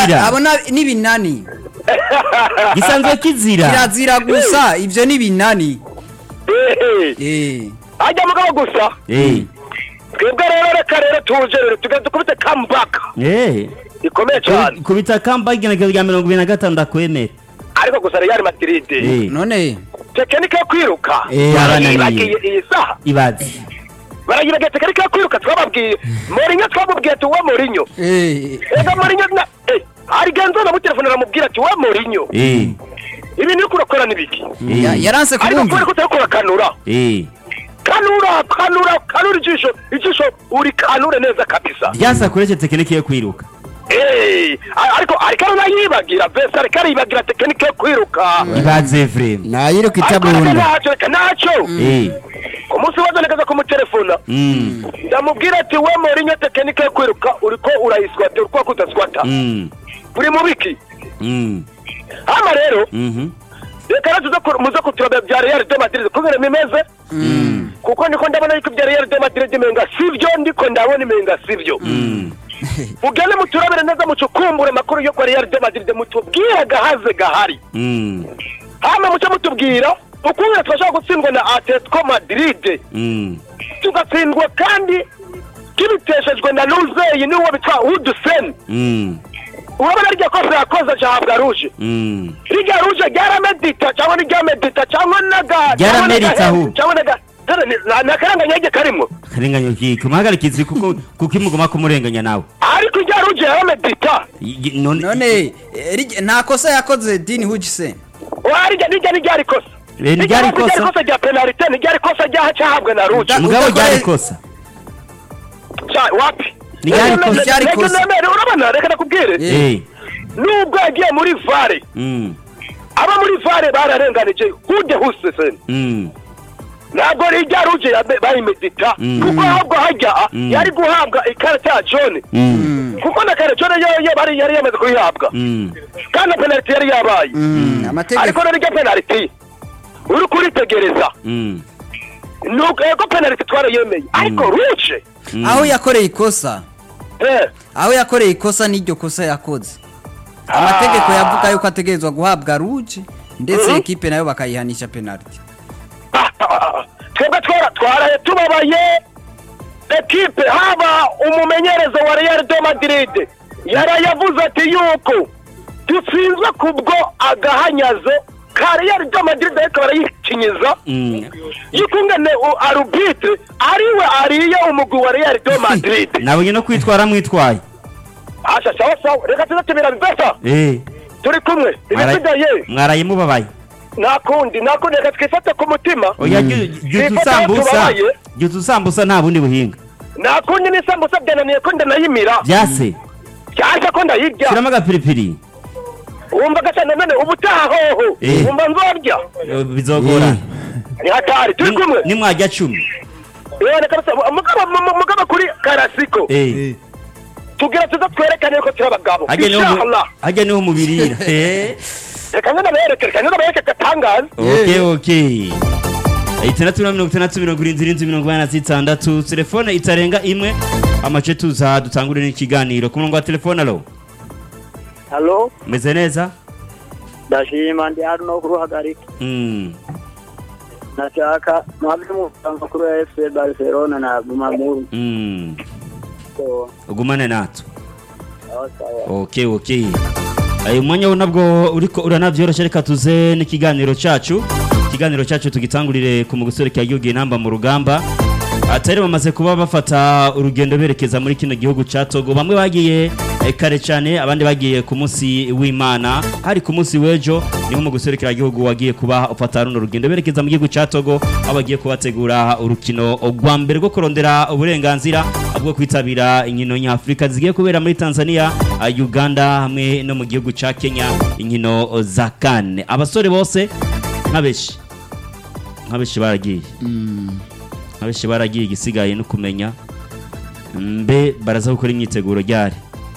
kizira abo na- ni binani gisanzwe kizira kirazira gusa ivyo ni binani ehe eh ajya mugabo gusa Eh, twebwe rero reka rero tuje rero tugenda dukubite comeback eh. ikomeye cyane kubita kamba igenekerezo rya mirongo ibiri na gatanu ndakwemera ariko gusa Real Madrid Eh, none tekinike yo kwiruka Eh, yarananiye. barayibagiye iyi saha ibaze barayibagiye tekinike yo kwiruka twababwiye Mourinho twamubwiye ati uwe Mourinho eh ega Mourinho na eh hari genzo na mutelefone aramubwira ati uwe Mourinho Eh, ibintu uri kurakora nibiki eh, ya- yaranse ariko kubumva kubera ko utari kurakanura eh. kanura kanura kanura ijisho ijisho uri kanure neza kabisa ryasakoreshe tekinike yo kwiruka Eh, a- ariko ariko arayibagira vese ariko arayibagira tekinike yo kwiruka ibaze vrema nayiruka ariko reka itabunda ntacyo reka ntacyo Eh, ku munsi wazo nekaza kumutelefona mm, ndamubwira ati we Mourinho tekinike yo kwiruka uriko urayiswata uriko kudaswata mm, uri mu biki mm, hama rero mhm, reka rero tuze ku- muze kuturabya bya Real de Madrid kubera bimeze kuko ndiko ndabona yuko ibya Real de Madrid imenga sivyo ndiko ndabona imenga sivyo mm. mugende muturabire neza mucukumbure amakuru yo kwa Real de Madrid mutubwire gahaze gahari Mm, hama muce mutubwira ukuntu turashobora gutsindwa na Atletico Madrid mm, tugatsindwa kandi kibiteshejwe na Luzeyi n'uwo bitwa Hudson mm, urabona rya kosa yakoze acahabwa ruje mm. rirya ruje ryaramedita cyangwa ntiryamedita cyangwa naga Ryarameritse ahubwo. cyangwa naga dore ni- na- ni akarenganyage karimwo karenganya kiki umuhagarikizi kuko kuko imugoma kumurenganya nawe ariko irya ruje yaramedita Y- none none eh, rijya- nta kosa yakoze dini hugisen warirya nirya ntiryari kosa Eh, ntiryari kosa? ntiryari kosa rya penalite ntiryari kosa ryaha cyahabwa na ruje Da- mugabo udakore- ryari kosa Cya- wapi Ntiryari Reka- kosa. Ntiryari reka kosa. nemere, urabona reka nakubwire Eh. Eh, nubwo yagiye muri vare mm, aba muri vare bararenganije hude husesen mm, ntabwo rijya ruje yabe- bayimedita Mm. kuko ahubwo hajya Mm. yari guhabwa ikarita ya jone mm, kuko na kare jone yo yo bari yari yamaze kuyihabwa mm. kandi na penaliti yari yabaye ariko amategeko rero irya penaliti uri kuritegereza Mm, nuko ego penaliti twarayemeye ariko ruje mm. aho yakoreye ikosa eh aho yakoreye ikosa n'iryo kosa yakoze amategeko yavuga yuko ategerezwa guhabwa ruje ndetse Mhm. ekipe nayo bakayihanisha penalty Ah, ah, ah. twebwe twara twaraye tubabaye ekipe haba umumenyereza wa real de madrid yarayavuze ati yuko dutsinzwe kubwo agahanyazo ka real de madrid ariko barayikinyiza Mm. yukungene arubitire ariwe ariye umugwi wa real de madrid nabonye no kwitwara mwitwaye asha sawa sawa reka tuze tubira bibesa Eh, turi kumwe mwara- ibisigaye mwaraye mubabaye nta kundi nta kundi reka twifate ku mutima oya jya Twifate usambusa tubabaye. jya usambusa nta bundi buhinga nta kundi n'isambusa byananiye ko ndanayimira byase cyangwa ko ndayirya shyiramo agapiripiri wumva gasa nanone ubutaha hoho Eh. wumva nzorya Eh, bizogora ni hatari turi kumwe nimwajya cumi yewe kabisa mugabo mu- mugabo kuri karasiko Eh, tugira tuza twerekane ko turi abagabo hajya niho mu- inshallah hajya niho mubirira Eh, reka nyine bereke reka nyine bereke gatangaza ok ok itandatu na mirongo itandatu mirongo irindwi irindwi mirongo inani na zitandatu telefone itarenga imwe amace tuza dutangure n'ikiganiro ku murongo wa telefone alo halo meze neza ndashima ndi hano no kuruhagarika Mm, nashaka mwabye makuru ya fc barcelona na gumamuru mm. so ugumane natwe sawa sawa ok ok uyu mwanya wo nabwo uriko uranabyoroshye reka tuze n'ikiganiro cyacu ikiganiro cyacu tugitangurire ku mugusore ka gihugu inamba mu rugamba atari bamaze kuba bafata urugendo berekeza muri kino gihugu cya togo bamwe bagiye eh, kare cyane abandi bagiye ku munsi w'imana hari ku munsi w'ejo niho mu guserukira igihugu wagiye kuba ufata runo rugendo berekeza mu gihugu cya togo aho bagiye kubategura urukino rwa mbere rwo kurondera uburenganzira bwo kwitabira inkino nyafurika zigiye kubera muri tanzania ah, uganda hamwe no mu gihugu cya kenya inkino za kane abasore bose nk'abeshi nk'abeshi baragiye abenshi baragiye igisigaye no kumenya mbe baraza gukora imyiteguro ryari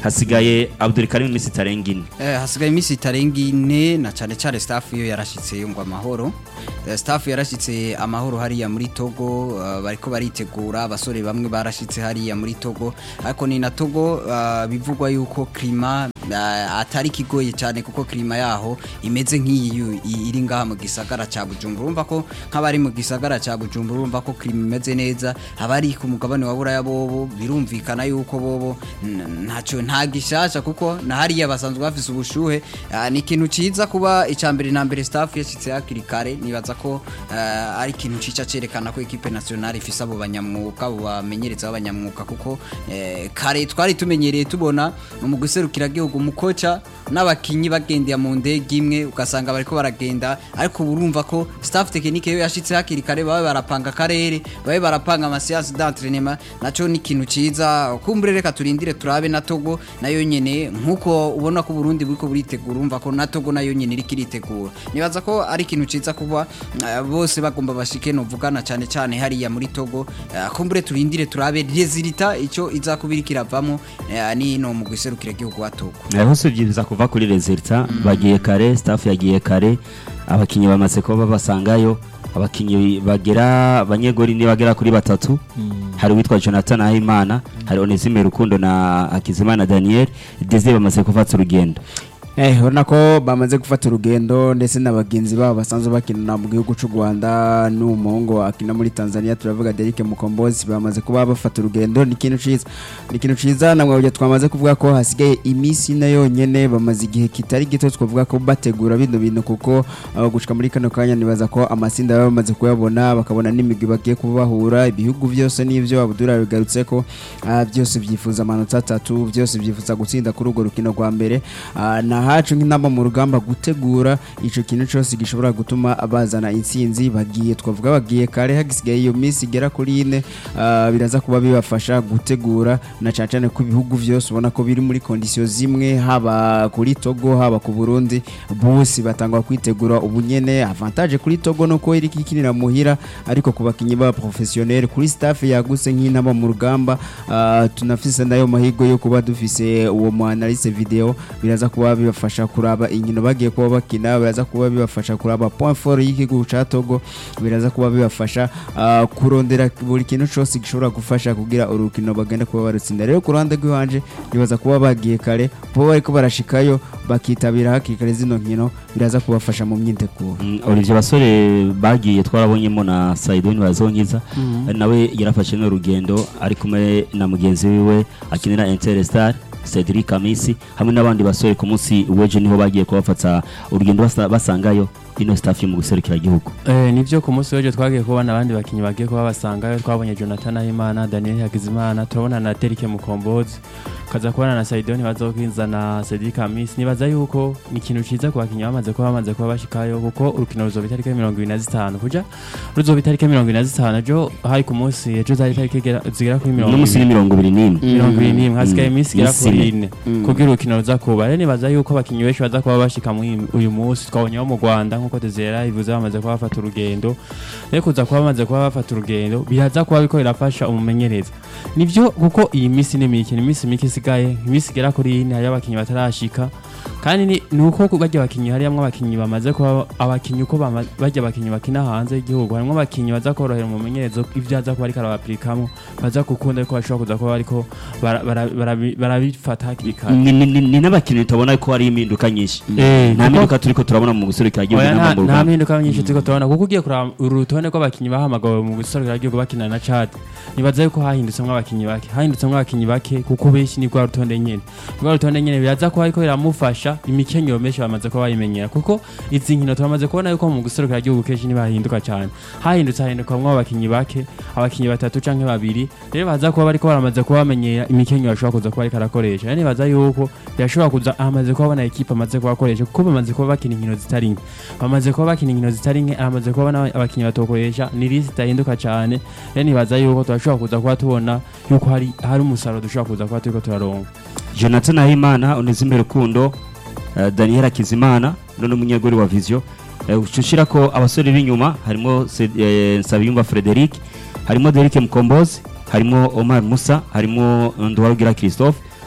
hasigaye Abdul Karim iminsi itarenga ine Eh, hasigaye iminsi itarenga ine na cyane cyane staff iyo yarashitse ngo amahoro Eh, staff yarashitse amahoro hariya muri Togo eh, bariko baritegura abasore bamwe barashitse hariya muri Togo ariko ni na Togo eh, bivugwa yuko klima eh, atari kigoye cyane kuko klima yaho imeze nk'iyi yu- i- iri ngaha mu gisagara ca Bujumbura urumva ko nk'abari mu gisagara ca Bujumbura urumva ko klima imeze neza abari ku mugabane wa Buraya bobo birumvikana yuko bobo n- ntacyo nta gishasha kuko na hariya basanzwe bafise ubushuhe ah, ni ikintu ciza kuba icambere na mbere staff yashitse hakiri kare nibaza ko ah, ari ikintu cica cerekana ko equipe nationale ifise abo banyamwuka abo bamenyereza b'abanyamwuka kuko eh, kare twari tumenyereye tubona mu guserukira gihugu mukoca n'abakinyi bagendera mu ndege imwe ugasanga bariko baragenda ariko ubu urumva ko staff technique yo yashitse hakiri kare babe barapanga akarere babe barapanga amasiyansi d'entraînement naco ni ikintu ciza kumbure reka turindire turabe na Togo nayo nyene nkuko ubona ko Burundi buriko buritegura urumva ko na Togo nayo nyene iriko iritegura nibaza ko ari ikintu ciza kuba eh, bose bagomba bashike no vugana cyane cyane hariya muri Togo eh, kumbure turindire turabe resultat ico izakubira kiravamo eh, ni no mu guserukira igihugu wa Togo naho sibyiza kuva kuri resulta bagiye kare staff yagiye kare abakinyi bamaze kuba babasangayo abakinyi bagera abanyegori ni bagera kuri batatu hari uwitwa Jonathan Ahimana hari Onesime Rukundo na Hakizimana Daniel Desire bamaze gufata urugendo Eh, urabona ko bamaze gufata urugendo ndetse na bagenzi babo basanzwe bakinana mu gihugu cy'u Rwanda n'umuhungu akina muri Tanzania turavuga Derek Mukombozi bamaze kuba bafata urugendo ni ikintu ciza ni ikintu ciza namwe burya twamaze kuvuga ko hasigaye iminsi ine yonyene bamaze igihe kitari gito twavuga ko bategura bino bintu kuko uh, gushika muri kano kanya nibaza ko amasinda baba bamaze kuyabona bakabona n'imigwi bagiye kuba bahura ibihugu byose n'ivyo Abdullah bigarutse ko uh, byose byifuza amanota atatu byose byifuza gutsinda kuri urwo rukino rwa mbere uh, na hacu nk'inama mu rugamba gutegura ico kintu cyose gishobora gutuma bazana intsinzi bagiye twavuga bagiye kare hagisigaye iyo minsi igera kuri ine uh, biraza kuba bibafasha gutegura na cyane cyane ko ibihugu byose ubona ko biri muri kondisiyo zimwe haba kuri Togo haba ku Burundi bose batangwa kwitegura ubunyene avantage kuri Togo nuko iri kikinira muhira ariko ku bakinyi ba professionnel kuri staff yaguse nk'inama mu rugamba uh, tunafise nayo mahigo yo kuba dufise uwo mu analyse video biraza kuba bibafasha kuraba inkino bagiye kuba bakina biraza kuba bibafasha kuraba point fort y'igihugu ca Togo biraza kuba bibafasha uh, kurondera buri kintu cyose gishobora gufasha kugira urukino bagenda kuba barutsinda rero ku ruhande rw'iwanje nibaza kuba bagiye kare kuba bariko barashikayo bakitabira hakiri kare zino nkino biraza kubafasha mu myiteguro Mm, Olivier basore bagiye twarabonyemo na Saidoni bazonyiza nawe yarafashe no rugendo ari kumwe na mugenzi wiwe akinira Interstar Cedric Kamisi hamwe n'abandi basore ku munsi weje niho bagiye kubafata urugendo basa- basangayo ino staff yo mu guserukira igihugu Eh, nivyo ku munsi w'ejo twagiye kubona abandi bakinyi bagiye kuba basangayo twabonye Jonathan Ahimana Daniel Hakizimana turabona na Derek Mukombozi kaza kubona na Saidoni bazokwinza na Cedric Amis nibaza yuko ni ikintu ciza ku bakinyi bamaze kuba bamaze kuba bashikayo kuko urukino ruzoba itariki ya mirongo ibiri na zitanu kuja ruzoba itariki ya mirongo ibiri na zitanu ejo hari ku munsi ejo zari itariki igera- zigera kuri mirongo no musi ni ibiri mirongo ibiri n'imwe mirongo ibiri n'imwe hasigaye Mm. iminsi igera Iminsi kuri ine. ine kugira urukino ruza kuba rero nibaza yuko abakinyi benshi baza kuba bashika muri uyu munsi twabonye bo mu Rwanda nk'uko Desire ivuze bamaze kuba bafata urugendo rero kuza kuba bamaze kuba bafata urugendo biraza kuba biriko birafasha umumenyereza nivyo kuko iyi minsi ni mike ni iminsi mike isigaye iminsi igera kuri ine hariyo abakinyi batarashika kandi ni ni uko bajya abakinyi hariyamwo abakinyi bamaze kuba abakinyi uko bama- bajya abakinyi bakina hanze y'igihugu harimwo abakinyi baza korohera umumenyerezo ivyo aza kuba ariko arabapirikamo baza gukunda ariko bashobora kuza kuba bariko bara- bara- barabi- barabifata hakiri kare ni ni- ni- ni n'abakinnyi tubona ko hari impinduka nyinshi Eh, nta kuko- mpinduka turiko turabona mu guserukira igihugu Oya, nta n'amaguru nta mpinduka nyinshi turiko turabona kuko ugiye kuraba uru rutonde rw'abakinyi bahamagawe mu gusorera igihugu bakina na Chad nibaza yuko hahindutsemwo abakinyi bake hahindutsemwo abakinyi bake kuko benshi ni rwa rutonde nyene rwa rutonde nyene biraza kuba ariko biramufasha imikenyero menshi bamaze kuba bayimenyera kuko izi nkino turamaze kubona yuko mu gusorera igihugu kenshi ntibahinduka cyane hahindutse hahindukamwo abakinyi bake abakinyi batatu canke babiri rero baza kuba bariko baramaze kuba bamenyera imikenyero ashobora kuza kuba ariko arakoresha rero nibaza yuko birashobora kuza amaze kuba abona ekipa amaze kuba akoresha kuko bamaze kuba bakina inkino zitari nke bamaze kuba bakina inkino zitari nke amaze kuba abona abakinyi batokoresha ni lisi itahinduka cyane rero nibaza yuko turashobora kuza kuba tubona yuko hari hari umusaruro dushobora kuza kuba turiko turaronka jonathan ahimana unezime rukundo eh, daniel akizimana none umunyegori wa vision Eh, ucushira ko abasore b'inyuma harimo Se- eh, nsabiyumva frederic harimo derike mukombozi harimo omar musa harimo nduwarugira christophe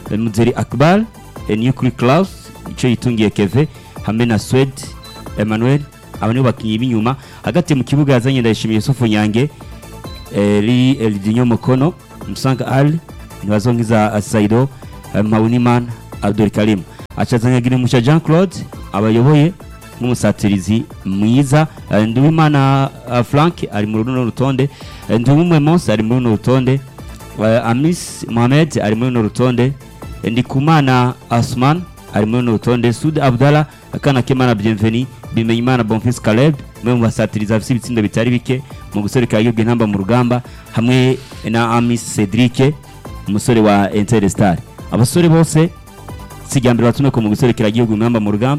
eh, Muzeri Akbar eh, Nukuri Klaus ico yitungiye Keve hamwe na Swed Emmanuel aba nibo bakinyi b'inyuma hagati mu kibuga yazanye ndayishimiye Yusufu Nyange Eri Eldinyo Mokono Musanga Ali Ntibazongiza Saido eh, Mpawunimana Abdul Karim acazanya Girimusha Jean Claude abayoboye nk'umusatirizi mwiza Eh, Nduwimana eh, Frank ari muri runo rutonde Eh, Nduwumwe Mose ari muri runo rutonde Eh, Amis Mohamed ari muri runo rutonde Eh, Ndikumana Asman ari muri runo rutonde Sud Abdallah Akana Kemana Bienveni Bimenyimana Bonfils Caleb mwe mu basatirizi bafite ibitsindo bitari bike mu guserukira yubwe ntamba mu rugamba hamwe na Amis Cedric umusore wa Interstar abasore bose sijyambere batume ko mu guserukira igihugu ntamba mu rugamba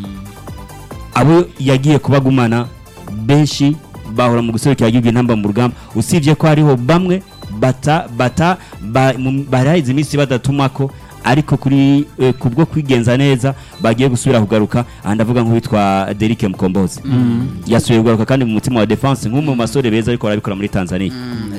abo yagiye kubagumana benshi bahora mu guserukira igihugu intamba mu rugamba usibye ko hariho bamwe bata bata ba, mu- barahize iminsi badatumako ariko kuri eh, kubwo kwigenza neza bagiye gusubira kugaruka aha ndavuga nk'uwitwa Derrick Mkombozi yasubiye kugaruka kandi mu mutima wa defense nk'umwe mu basore beza ariko barabikora muri Tanzania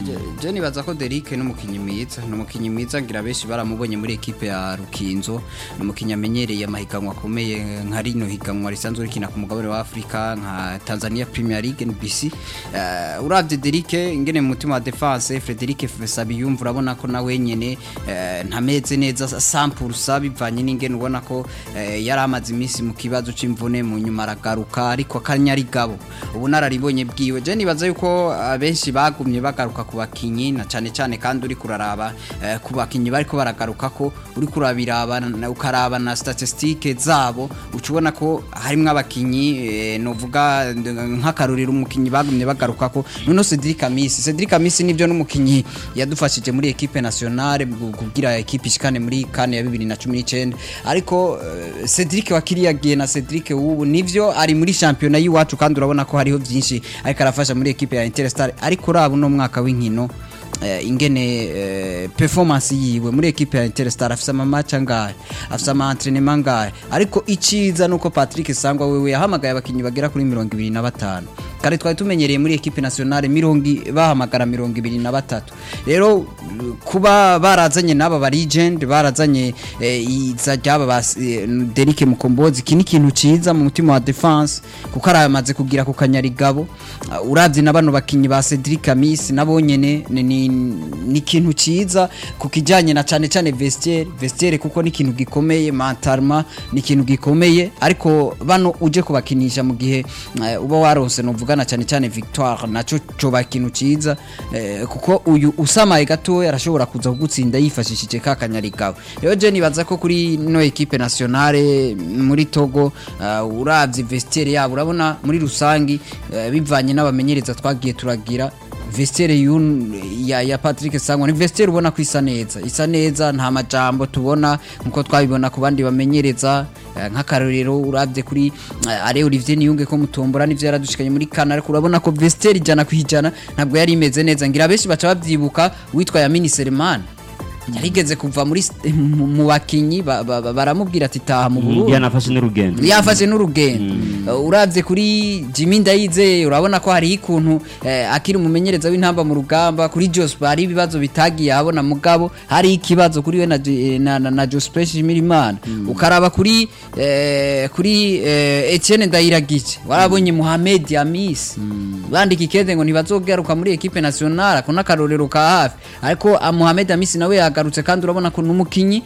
je nibaza ko Derrick ni umukinnyi mwiza ni umukinnyi mwiza ngira benshi baramubonye muri ekipe ya Rukinzo ni umukinnyi amenyereye amahiganwa akomeye nka rino higanwa risanzwe rikina ku mugabane wa Afrika nka Tanzania Premier League NBC uh, uravye Derrick ingene mu mutima wa defense Frederic Sabiyumva urabona ko nawe nyene eh, ntameze neza 100% bivanye n'ingene ubona ko eh, yari amaze iminsi mu kibazo c'imvune mu nyuma aragaruka ariko akanyarigabo ubu nararibonye bwiwe je nibaza yuko abenshi bagumye bagaruka ku bakinyi na cane cane kandi uri kuraraba eh, ku bakinyi bariko baragaruka ko uri kurabiraba na- ukaraba na statistique zabo uca ubona ko harimwo abakinyi eh, novuga nd- nk'akarorero umukinyi bagumye bagaruka ko noneho Cedric Amisi Cedric Amisi nivyo n'umukinyi yadufashije muri equipe nationale mu kugira equipe ishikane muri kane ya 2019 ariko eh, Cedric wakiriyagiye na Cedric ubu nivyo ari muri championnat y'iwacu kandi urabona ko hariho byinshi ariko arafasha muri equipe ya Interstar ariko uraba uno mwaka w'inkino eh, ingene eh, performance yiwe muri equipe ya Interstar afise ama match angahe afise ama entraînement angahe ariko iciza nuko Patrick Sangwa wewe yahamagaye abakinyi bagera kuri 25 kare twari tumenyereye muri equipe nationale mirongi bahamagara mirongo ibiri na batatu rero uh, kuba barazanye n'aba ba legend barazanye eh, iza ryaba ba eh, Derrick Mukombozi iki ni ikintu ciza mu mutima wa defense kuko aramaze kugira ku kanyarigabo uh, uravye na bano bakinyi ba Cedric Amis nabo nyene ni- ni ni ikintu ciza ku kijanye na cane cane vestiaire vestiaire kuko ni ikintu gikomeye mentalma ni ikintu gikomeye ariko bano uje kubakinisha mu gihe eh, uba waronse novugana cyane cyane victoire naco coba ikintu ciza eh, kuko uyu usamaye gatoya arashobora kuza kugutsinda yifashishije ka kanyarigabo rero je nibaza ko kuri no equipe nationale muri Togo uh, uravye vestiaire yabo urabona muri rusangi eh, bivanye n'abamenyereza twagiye turagira vestiaire yun ya, ya Patrick Sangwa ni vestiaire ubona ko isa neza isa neza nta majambo tubona nkuko twabibona ku bandi bamenyereza eh, nk'akarorero uravye kuri eh, Alain Olivier Niyunge ko mutombora nivyo yaradushikanye muri kana ariko urabona ko vestiaire ijana kwijana ntabwo yari imeze neza ngira benshi baca bavyibuka witwa Yamini Selemani yarigeze kuva muri s- mu mu bakinyi ba- ba- ba- baramubwira ati taha mu Burundi yanafashe n'urugendo yafashe n'urugendo Uh, uravye kuri Jimmy Ndayizeye urabona ko hari ikuntu eh, akiri umumenyereza w'intamba mu rugamba kuri Jospe hari ibibazo bitagiye abona mugabo hari ikibazo kuri we na, J- na, na, na Jospe Shimirimana ukaraba kuri eh, kuri eh, Etienne Ndayiragice warabonye Mohamed Yamis bandika ikeze ngo ntibazogaruka muri equipe nationale ako n'akarorero ka hafi ariko ah, Mohamed Yamis nawe yagarutse kandi urabona ko n'umukinyi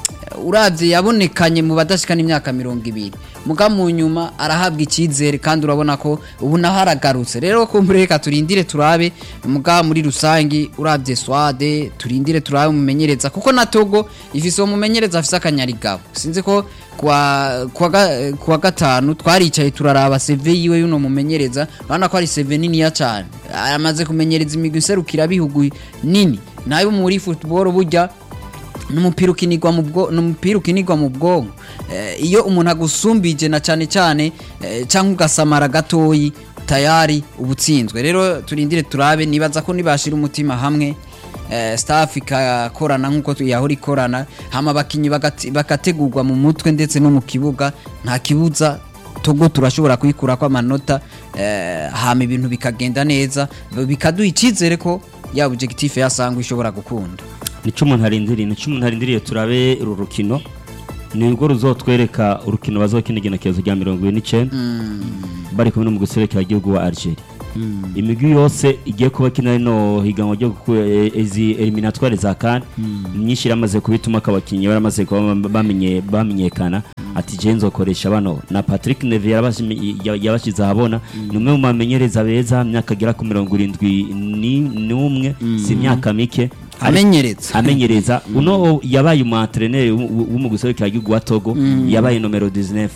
uravye yabonekanye mu badashikana imyaka mirongo ibiri muga mu nyuma arahabwa icyizere kandi urabona ko ubu naho aragarutse rero kumbure reka turindire turabe muga muri rusangi uravye swade turindire turabe umumenyereza kuko na togo ifise uwo mumenyereza afise akanyarigabo sinzi ko kwa kwa, ga, kwa gatanu twaricaye turaraba CV yiwe yuno mumenyereza urabona ko ari CV niniya cyane amaze kumenyereza imigwi iserukira bihugu nini nayo muri football burya n'umupira ukinirwa mu bwo n'umupira ukinirwa mu bwonko eh, iyo umuntu agusumbije na cyane cyane eh, cyangwa ugasamara gatoyi tayari ubutsinzwe rero turindire turabe nibaza ko nibashira umutima hamwe eh, staff ikakorana nk'uko tu- yahora ikorana hama abakinyi bagati- bagategurwa mu mutwe ndetse no mu kibuga nta kibuza togo turashobora kuyikurako amanota eh, hama ibintu bikagenda neza bikaduha icyizere ko ya objectif yasangwa ishobora gukunda nico umuntu arindiriye nico umuntu arindiriye turabe uru rukino ni rwo ruzotwereka urukino bazokina igenekerezo rya mirongo ine n'icenda bari kumwe no mu guserekera igihugu wa Algeria imigwi yose igiye kuba kina rino higanwa ryo ku- e- izi eliminatoire za CAN myinshi iramaze kubituma abakinnyi baramaze kuba bamenye bamenyekana ati je nzokoresha bano na Patrick Neve yarabashimi- ya- yabashize ahabona ni umwe mu bamenyereza beza myaka agera ku mirongo irindwi ni- n'umwe si imyaka mike amenyereza amenyereza uno yabaye umu entraîneur w'umuguserukira gihugu wa Togo yabaye nomero 19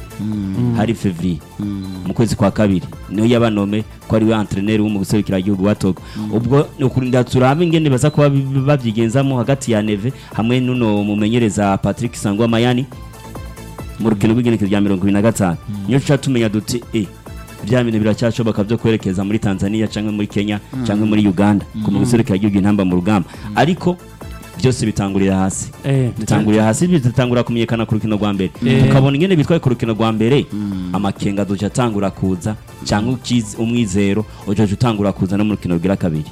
hari fevrier mu kwezi kwa kabiri niyo yabanome ko ari we entraîneur w'umuguserukira gihugu wa Togo ubwo ni ukurinda turabe ingene baza kuba bi- babyigenzamo hagati ya Neve hamwe n'uno mumenyereza Patrick Sangwa Mayani mu rukino rw'igenekerezo rya mirongo ibiri na gatanu niyo tuca tumenya duti eh bya bintu biracyashoboka byo kwerekeza muri Tanzania cyangwa muri Kenya cyangwa muri Uganda ku muguserukira gihugu intamba mu rugamba ariko byose bitangurira hasi Eh, bitangurira hasi bitangura kumenyekana ku rukino rwa mbere Eh. ukabona ingene bitwaye ku rukino rwa mbere amakenga duca atangura kuza cyangwa ukiz- umwizero uca utangura kuza no mu rukino rwira kabiri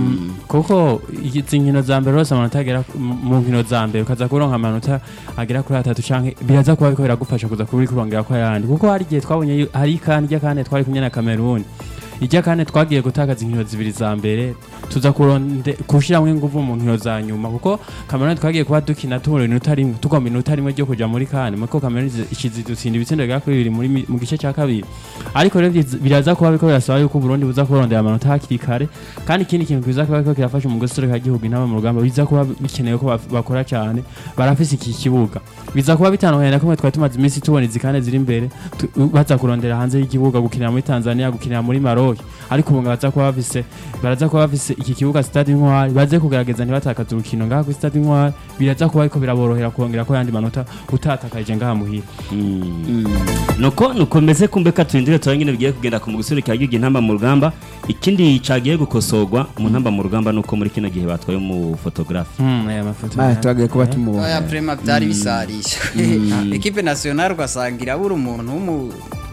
kuko izi nkino za mbere rwose amanota agera ku- mu mu nkino za mbere ukaza kuronka amanota agera kuri atatu canke biraza kuba biriko biragufasha kuza kuri kurongera ko ayandi kuko hari igihe twabonye yu- hari ikandi irya kane twari kumwe na Cameroon irya kane twagiye gutakaza inkino zibiri za mbere tuza kuronde gushiramwo inguvu mu nkino za nyuma kuko Cameroon twagiye kuba dukina tubura inota rimwe tugomba inota rimwe ryo kuja muri kane muko Cameroon izi- ishize dutsinda ibitsindo bigera kuri bibiri muri mi- mu gice cya kabiri ariko rero byiza- biraza kuba biriko birasaba yuko Burundi buza kurondera amanota hakiri kare kandi ikindi kintu kiza kuba kiriko kirafasha mu gusereka igihugu intama mu rugamba biza kuba bikenewe ko baf- bakora cyane barafise iki kibuga biza kuba bitandukanye na kumwe twari tumaze iminsi tubona izi kane ziri imbere tu- baza kurondera hanze y'igibuga gukinira muri Tanzania gukinira muri Maroc ariko ubu baza kuba bafise baraza kuba bafise iki kibuga Stade Intwari baze kugerageza ntibatakaze urukino ngaha kuri Stade Intwari biraza kuba ariko biraborohera kongera ko yandi manota utatakaje ngaha muhira nuko nuko meze kumbe ka turindire tuba nyine bigiye kugenda ku muguserukira igihugu intamba mu rugamba ikindi cagiye gukosorwa mu ntamba mu rugamba nuko muri kino gihe batwaye umu photographe Hmm, aya mafoto Ah, twagiye kuba tumubona oya prema byari bisarisha ekipe nationale ugasanga irabura umuntu w'umu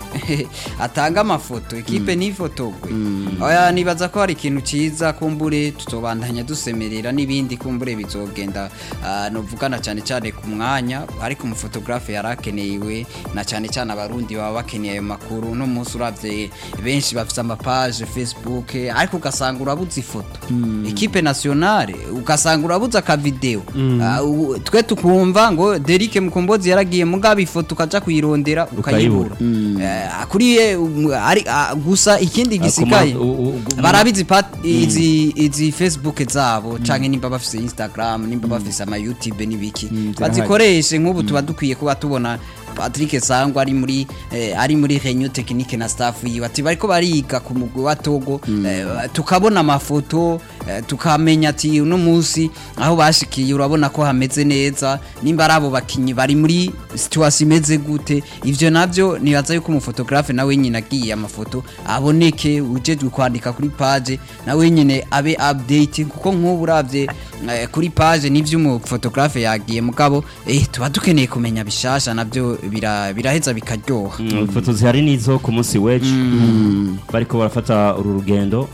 atanga amafoto ekipe ntifotogwe oya nibaza ko hari ikintu cyiza kumbure tutobandanya dusemerera n'ibindi kumbure bizogenda ah, novugana cyane cyane ku mwanya ariko umufotografe yari akenewe na cyane cyane abarundi baba bakeneye ayo makuru uno munsi uravye benshi bafite amapaje facebook ariko ugasanga urabuze ifoto ekipe nationale ugasanga urabuze akavideo Ah, u- twe tukumva ngo Derike Mukombozi yaragiye mugaba ifoto ukaja kuyirondera ukayibura Eh, kuri ye um, ari ah, gusa ikindi gisikaye u- u- u- barabizi pat- izi izi facebook zabo canke nimba bafise instagram nimba bafise ama youtube n'ibiki zirahari. bazikoreshe nk'ubu tuba dukwiye kuba tubona Patrick Sangwa ari muri eh, ari muri Reunion Technique na staff yiwe ati bariko bariga ku mugwi wa Togo eh, tukabona amafoto eh, tukamenya ati uno munsi aho bashikiye urabona ko hameze neza nimba ari abo bakinyi bari muri situation imeze gute ivyo navyo nibaza yuko umufotografe nawe nyine agiye amafoto aboneke ujejwe kwandika kuri page nawe nyine abe update kuko nk'ubu uravye eh, kuri page n'ivyo umufotografe yagiye mugabo eh, tuba dukeneye kumenya bishasha navyo bira- biraheza bikaryoha Mm, ifoto zihari nizo ku munsi w'ejo bariko barafata uru rugendo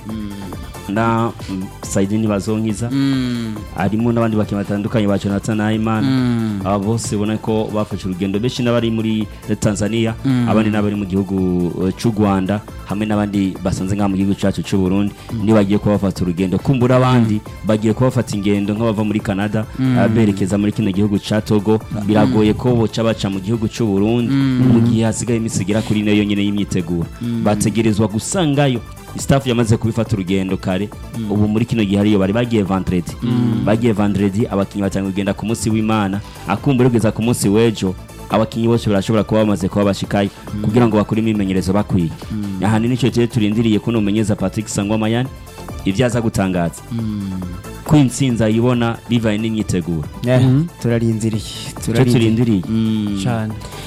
na mm, Saidini Bazonkiza Mm, harimo n'abandi bakinnyi batandukanye ba Jonathan Nahimana aba bose ubona ko bafashe urugendo benshi n'abari muri Tanzania abandi n'abari mu gihugu eh, c'u Rwanda hamwe n'abandi basanze ngaha mu gihugu cyacu c'u Burundi ni bagiye kuba bafata urugendo kumbura abandi bagiye kuba bafata ingendo nk'abava muri Canada ah, berekeza muri kino gihugu ca Togo biragoye ko boca baca mu gihugu c'u Burundi mu gihe hasigaye iminsi igera kuri ine yonyine y'imyiteguro bategerezwa gusangayo staff yamaze kubifata urugendo kare ubu muri kino gihe ariyo bari bagiye vendredi bagiye vendredi abakinnyi batanga kugenda ku munsi w'imana akumbura kugeza ku munsi w'ejo abakinnyi bose barashobora kuba bamaze kuba bashikaye kugira ngo bakore imyimenyerezo bakwiye ahanini nicyo gihe turindiriye ko numenyeza Patrick Sangwa Mayani ibyo aza gutangaza ko intsinzi ayibona bivanye n'imyiteguro Eh, turarinziriye icyo turindiriye cyane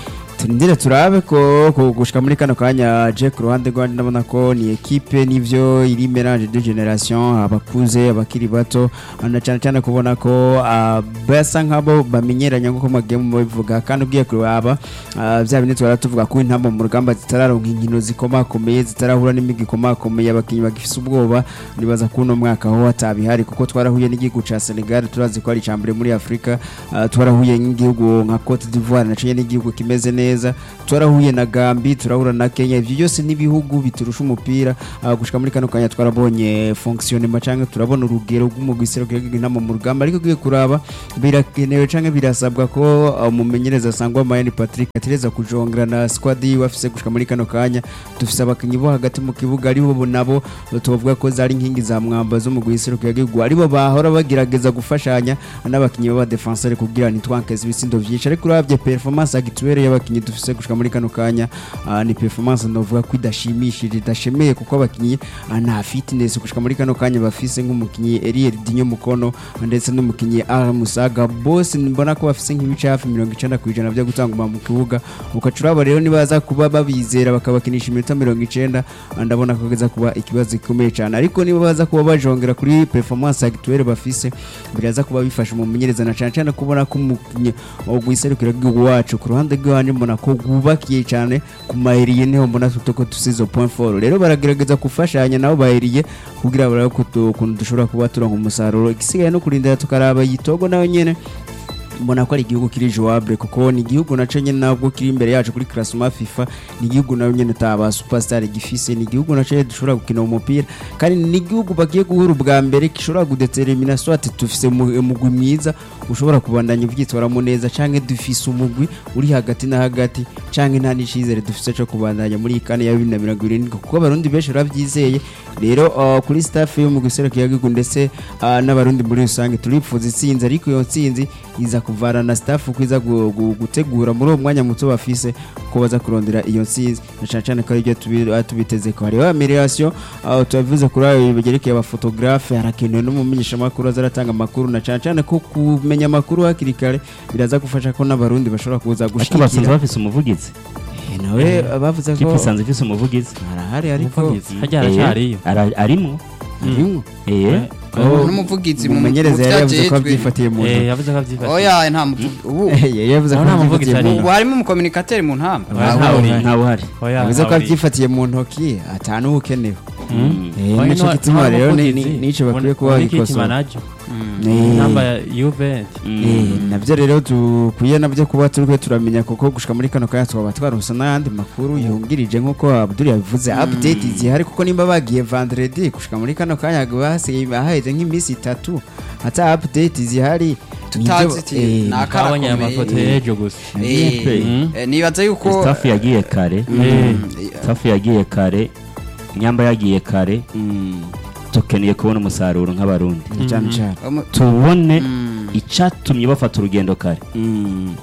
turindire turabe ko ko gushika muri kano kanya je ku ruhande rwanje ndabona ko ni equipe nivyo iri mélange de generation abakuze abakiri bato na cyane cyane kubona ko ah, basa nk'abo bamenyeranya nk'uko mwagiye mubivuga kandi ugiye kuraba ah, vya bindi twara tuvuga ko intamba mu rugamba zitararonka inkino zikomakomeye zitarahura n'imigi ikomakomeye abakinyi bagifise ubwoba nibaza ko uno mwaka ho hatabihari kuko twarahuye n'igihugu ca Senegal turazi ko ari icambere muri Afrika ah, twarahuye n'igihugu nka Cote d'Ivoire naciye n'igihugu kimeze neza twarahuye na Gambi turahura na Kenya ivyo byose n'ibihugu biturusha umupira ah, gushika muri kano kanya twarabonye fonctionnement canke turabona urugero rw'umugwi serukira intama mu rugamba ariko ugiye kuraba birakenewe canke birasabwa ko ah, umumenyereza sangwa Mayani Patrick atereza kujongera na squad yiwe afise gushika muri kano kanya dufise abakinyi bo hagati mu kibuga aribo bo nabo tuvuga ko zari inkingi za mwamba zo mu guhiseruka yagihugu aribo bahora bagerageza gufashanya n'abakinyi b'aba defenseur kugira ntitwankeze ibisindo vyinshi ariko uravye performance actuelle y'abakinyi dufise gushika muri kano kanya ah, ni performance novuga ko idashimishije idashemeye kuko abakinyi ah, nta fitness gushika muri kano kanya bafise nk'umukinyi Eriel Dinyo Mukono ndetse n'umukinyi Ara Musaga bose mbona ko bafise nk'ibice hafi 90% byo gutanguma mu kibuga ukacuraba rero nibaza kuba babizera bakabakinisha iminota 90 ndabona ko kiza kuba ikibazo gikomeye cyane ariko niba baza kuba bajongera kuri performance actuelle bafise biraza kuba bifasha umumenyereza na cyane cyane kubona ko umukinyi ogwiserukira bw'igihugu wacu ku ruhande rw'iwanje mbona ko gwubakiye cyane ku maheriye niho mbona tutoko tusizo point fort rero baragerageza gufashanya nabo baheriye kugira barabe ko tu- ukuntu dushobora kuba turonka umusaruro igisigaye no kurindira tukaraba yitogo nayo nyene mbona ko ari igihugu kiri jouable kuko ni igihugu naco nyene nabwo kiri imbere yacu kuri classement FIFA ni igihugu nayo nyene utaba superstar gifise ni igihugu naco nyene dushobora gukina umupira kandi ni igihugu bagiye guhura ubwa mbere gishobora kudetermina soit dufise umu- umugwi mwiza ushobora kubandanya uvyitwaramo neza canke dufise umugwi uri hagati na hagati canke nta n'icizere dufise co kubandanya muri iyi kane ya bibiri na mirongo irindwi kuko abarundi benshi baravyizeye rero uh, kuri staff yo mu guserukira igihugu ndetse uh, n'abarundi muri rusange turipfuza itsinzi ariko iyo ntsinzi iza kuvana na staff ko iza gu- gu- gutegura muri uwo mwanya muto bafise ko baza kurondera iyo ntsinzi na cane cane ko aribyo tubi- ah, tubiteze ko hariho amelioration uh, tubavuze kuri ayo bigerekeye abafotografe harakenewe n'umumenyeshamakuru aza aratanga amakuru na cane cane ko kumenya amakuru hakiri kare biraza gufasha ko n'abarundi bashobora kuza ariko basanzwe gushigikira bafise umuvugizi Eh, nawe bavuze kipe ko isanzwe ifise umuvugizi harahari ariko Umuvugizi. harya haracariyo Eh, ara- arimwo harimwo eh Oh, n'umuvugizi mu umumenyereza yari yavuze ko vyajejwe. abyifatiye mu Eh, ntoki yavuze ko avyifashe oya nta muvugi ubu yari yavuze ko Aho nta muvugizi abyifatiye mu ari. ubu ntoki harimo umukominikateri mu ntamba Oya, ntawe ntawe uhari. uri. ntawe uhari Oya, yavuze ko ntawe uri. abyifatiye mu ntoki atanu ukenewe Mm. Eh, Oya, nico ntawe- gituma ntawe rero ni- umuvugizi. ni- nico bakwiye Muri- kuba muri kiti babikosora manager. Eh, namba ya Juventus eh, navyo rero dukwiye navyo kuba turiko turamenya kuko gushika muri kano kanya twaba twaronse n'ayandi makuru yungirije nk'uko Abdul yabivuze update zihari kuko nimba bagiye vendredi gushika muri kano kanya hasigaye haheze nk'iminsi itatu ata update zihari Tutazi nivyo- iti, eh, naka- twabonye aya Karakomeye. mafoto y'ejo gusa Eh, Mm. eh, nibaza yuko staff yagiye kare Eh, staff yagiye kare nyamba yagiye kare mm, dukeneye kubona umusaruro nk'abarundi cyane cyane umu- tubone Mm. icatumye bafata urugendo kare Mm,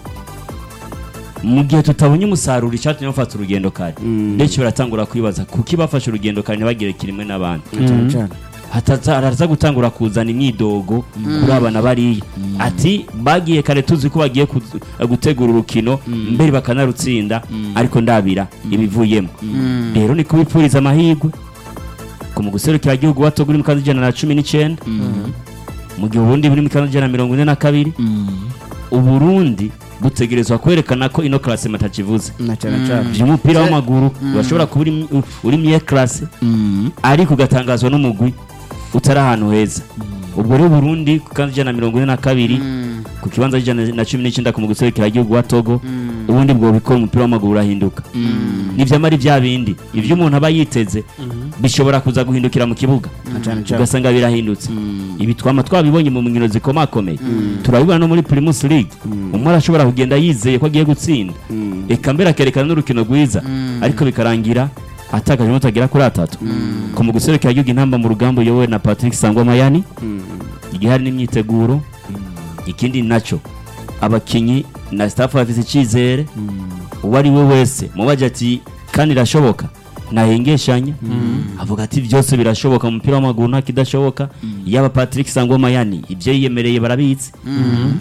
mu gihe tutabonye umusaruro icyatumye bafata urugendo kare Mm. benshi baratangura kwibaza kuki bafashe urugendo kare ntibagire kirimwe n'abandi cyane cyane hataza haraza gutangura kuzana imyidogo kuri abana bariya ati bagiye kare tuzi ko bagiye kuz- gutegura urukino mbere bakanarutsinda ariko ndabira ibivuyemo rero ni kubipfuriza amahirwe ku mu guserukira igihugu wato uri mu kanzu ijana na cumi n'icyenda mu gihe uburundi buri mu kanzu ijana na mirongo ine na kabiri uburundi butegerezwa kwerekana ko ino karase matakivuze na cyane cyane by'umupira w'amaguru urashobora kuba uri mu- uri mu iyo karase ariko ugatangazwa n'umugwi utari ahantu heza ubwo rero Burundi ku kanzu ijana na mirongo ine na kabiri ku kibanza ijana na cumi n'icyenda ku muguserukira igihugu wa Togo ubundi bwo bikora umupira w'amaguru urahinduka nivyamara vya bindi ivyo umuntu aba yiteze bishobora kuza guhindukira mu kibuga cyane cyane. ugasanga birahindutse ibi twama twabibonye mu nkino zikomakomeye turabibona no muri Primus League umwe arashobora kugenda yizeye ko agiye gutsinda eka mbere akerekana n'urukino rwiza ariko bikarangira atakaje amanota agera kuri atatu ku mu guserukira igihugu intamba mu rugamba uyobowe na Patrick Sangwa Mayani igihari n'imyiteguro ikindi naco abakinyi na staff bafise icyizere uwo ari we wese mubaje ati kandi irashoboka nahengeshanya avuga ati byose birashoboka mu mupira w'amaguru nta kidashoboka yaba Patrick Sangwa Mayani ibyo yiyemereye barabizi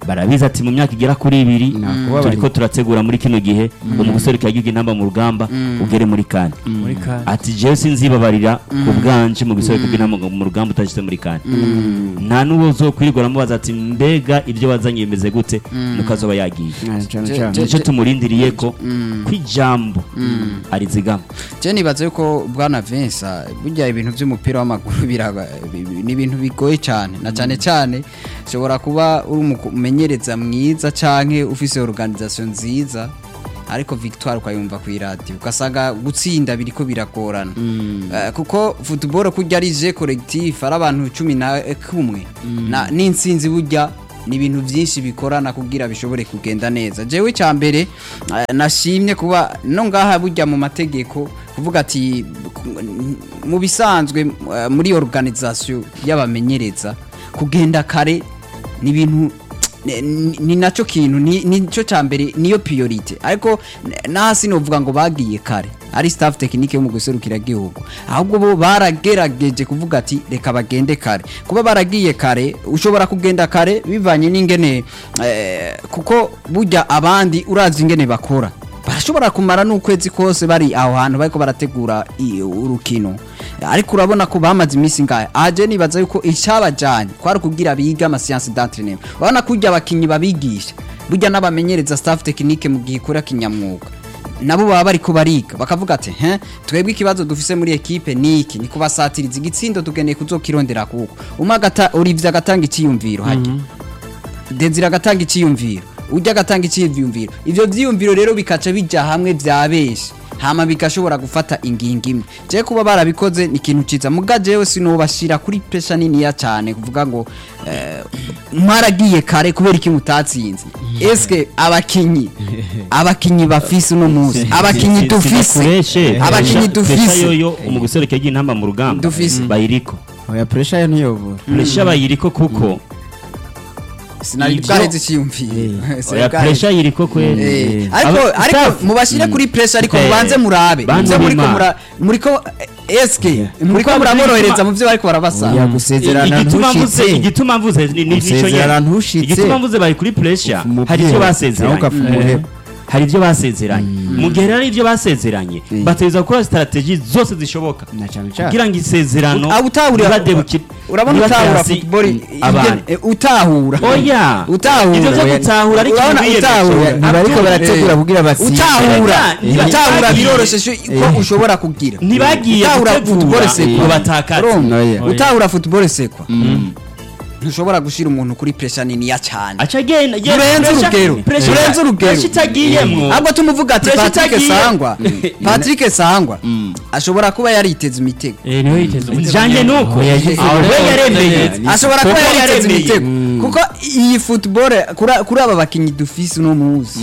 barabizi ati mu myaka igera kuri ibiri Nakubabarira. turiko turategura muri kino gihe umugusore kagiye intamba mu rugamba ugere muri kane muri kane ati jewe sinzibabarira ku bwanje mu gisore intamba mu rugamba utashyize muri kane nta n'uwo uzokwirirwa aramubaza ati mbega ibyo wazanye bimeze gute nuko azoba yagiye Ah, cane Je- cane. je- nicyo tumurindiriye ko kw'ijambo arizigama je nibaza yuko bwana Vincent burya ibintu by'umupira w'amaguru biraba bi- bi- ni ibintu bigoye cyane na cyane cyane ushobora kuba uri umumenyereza mwiza canke ufise organisation nziza ariko victoire ukayumva ku iradiyo ugasanga gutsinda biriko biragorana Eh, kuko football kurya ari je collectif ari abantu cumi na kumwe na n'intsinzi burya ni ibintu byinshi bikorana kugira bishobore kugenda neza jewe cya mbere eh, nashimye kuba no ngaha burya mu mategeko kuvuga ati mu bisanzwe eh, muri organisation y'abamenyereza kugenda kare ni ibintu ni- ni ni nacyo kintu ni nicyo cya mbere niyo priorite ariko n- nahasi novuga ngo bagiye kare ari staff technique yo mu guserukira gihugu ahubwo bo baragerageje kuvuga ati reka bagende kare kuba baragiye kare ushobora kugenda kare bivanye n'ingene eh, kuko burya abandi urazi ingene bakora barashobora kumara n'ukwezi kose bari aho hantu bariko barategura i- urukino ariko urabona ko bamaze iminsi ngahe aje nibaza yuko icyabajanye kwari kugira biga amasiyansi d'entraînement urabona ko urya abakinyi babigisha burya n'abamenyereza staff technique mu gihe ikora kinyamwuga nabo baba bariko bariga bakavuga ati he twebwe ikibazo dufise muri ekipe niki ni kubasatiriza igitsindo tugeneye kuzokirondera kuko umwe agata Olivier agatanga iciyumviro hajya Desire agatanga icyiyumviro ujya agatanga icyiyumviro ivyo vyiyumviro rero bikaca bija hamwe vya benshi hama bigashobora gufata ingingo imwe je kuba barabikoze ni ikintu ciza muga jewe sinobashira kuri pressure niniya cyane kuvuga ngo eh, mwaragiye kare kubera iki mutatsinze eske abakinyi abakinyi bafise uno munsi abakinyi dufise abakinyi dufise yoyo umugusore kagiye intamba mu rugamba Dufise. bayiriko oya pressure yo ntiyobora pressure bayiriko kuko sinari Ivyo- bwareze icyiyumviro oya Sinari bwareze. pressure yiriko kweli Eh, ariko Aba- ariko staff. mubashire kuri pressure ariko Eh, mubanze murabe banze muze muriko bima. mura muriko eh, eske muriko Kuko muramworohereza igituma- mu byo bariko barabasaba oya gusezerana igituma mvuze ntushitse igituma mvuze ni ni- nico Gusezerana nyene ntushitse. igituma mvuze bari kuri pressure Umupira, hari ivyo nawe basezeranye ukafumuheba. hari ivyo basezeranye mu gihe rero ivyo basezeranye bategerezwa gukora strategie zose zishoboka na cane cane kugira ngo isezerano Ah, utahura ntibadebuke- urabona ntibate utahura hasi football abantu ingene- eh, utahura oya utahura ivyo vyo oya. gutahura ariko Urabona biyemeje. utahura ntibariko barategura Eh, kugira batsinde utahura Eh, utahura eh, biroroshe sho- ko ushobora kugira ntibagiye utahura gutegura football sekwa ngo batakaze Urumva? Oya. utahura football sekwa ntushobora gushira umuntu kuri pressure niniya cyane aca agenda ye- Urenze pressure- urugero. pressure- Urenze urugero. pressure itagiyemwo ahubwo tumuvuga ati Pressure Patrick itagiye. Sangwa Patrick Sangwa ashobora kuba yariteze imitego eh niwe yiteze umutego njanye nuko Aho we rero yaremeye neza. ashobora kuba Kuko yariteze yaremeye. imitego kuko iyi football kuri- kuri aba bakinyi dufise uno muzi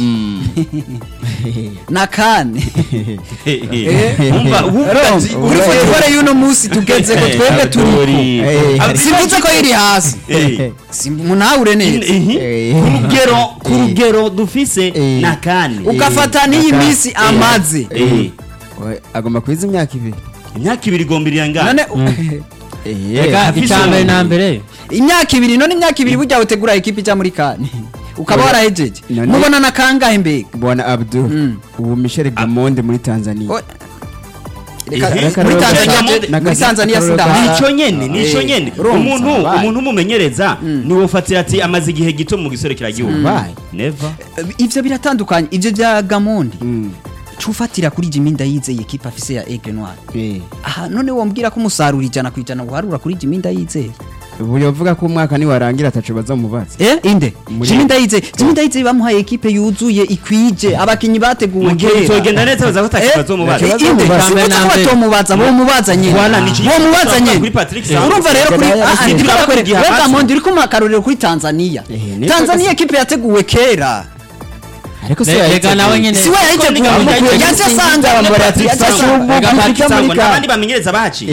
na kane Wumva- wumva Rom, ati- kuri wumva- football y'uno musi tugeze ko twebwe turi Abduri. Eh. Abduri- simvuze ko iri hasi Eh. munahure neza Ihi. Eh. ku rugero ku rugero dufise Eh. na kane ugafata n'iyi Aka- minsi amaze Eh. Oya, agomba kwiza imyaka ibiri imyaka ibiri igomba iriyangana none Reka afise icya mbere na mbere imyaka ibiri none imyaka ibiri burya utegura ekipi ijya muri kane ukaba warahejeje None- mubona na kangahe mbega bwana abdul Mm. ubu michel gamonde muri tanzania O- Reka- Ihe. muri Reka- Tanzania Reka- je- muri Tanzania Reka- sindahara nico nyene nico Eh, nyene urumva, umuntu wabaye. umuntu umumenyereza niwe ufatira ati amaze igihe gito mu gisorekera gihugu Wabaye. never ivyo biratandukanye ivyo vya gamondi Mm. cufatira kuri Jimmy Ndayizeye ekipa afise ya Aigle Noir Eh. aha none wombwira ko umusaruro ijana ku ijana uharura kuri Jimmy Ndayizeye ubu yavuga ko umwaka niwarangira ataco bazomubaza eh inde Muri- Jimmy Ndayizeye Jimmy Ndayizeye bamuhaye ekipe yuzuye ikwije abakinyi bateguwe mu gihe kera. bizogenda neza baza Eh, batakibazo mubaza Ikibazo inde mubaza. simvuze ko Mbere. batomubaza bomubaza nyene Voilà, ni iki- bomubaza turavuga nyene kuri Patrick Sangwa. urumva rero kuri Yari ah, ah, yarasize. ndiko Turavuga ndakwereka- igihe we amaze. Gamondi uri kumuha akarorero kuri Tanzania Eh, niko Tanzania gasi- ekipe yateguwe kera ariko Reka yahise- nawe nyene si we yayiteguye Niko- yaje Niko- asanga Niko- bambara ati Niko- yaje Niko- asanga Niko- Reka Niko- Patrick Niko- Sangwa Niko- n'abandi bamenyereza baci Eh.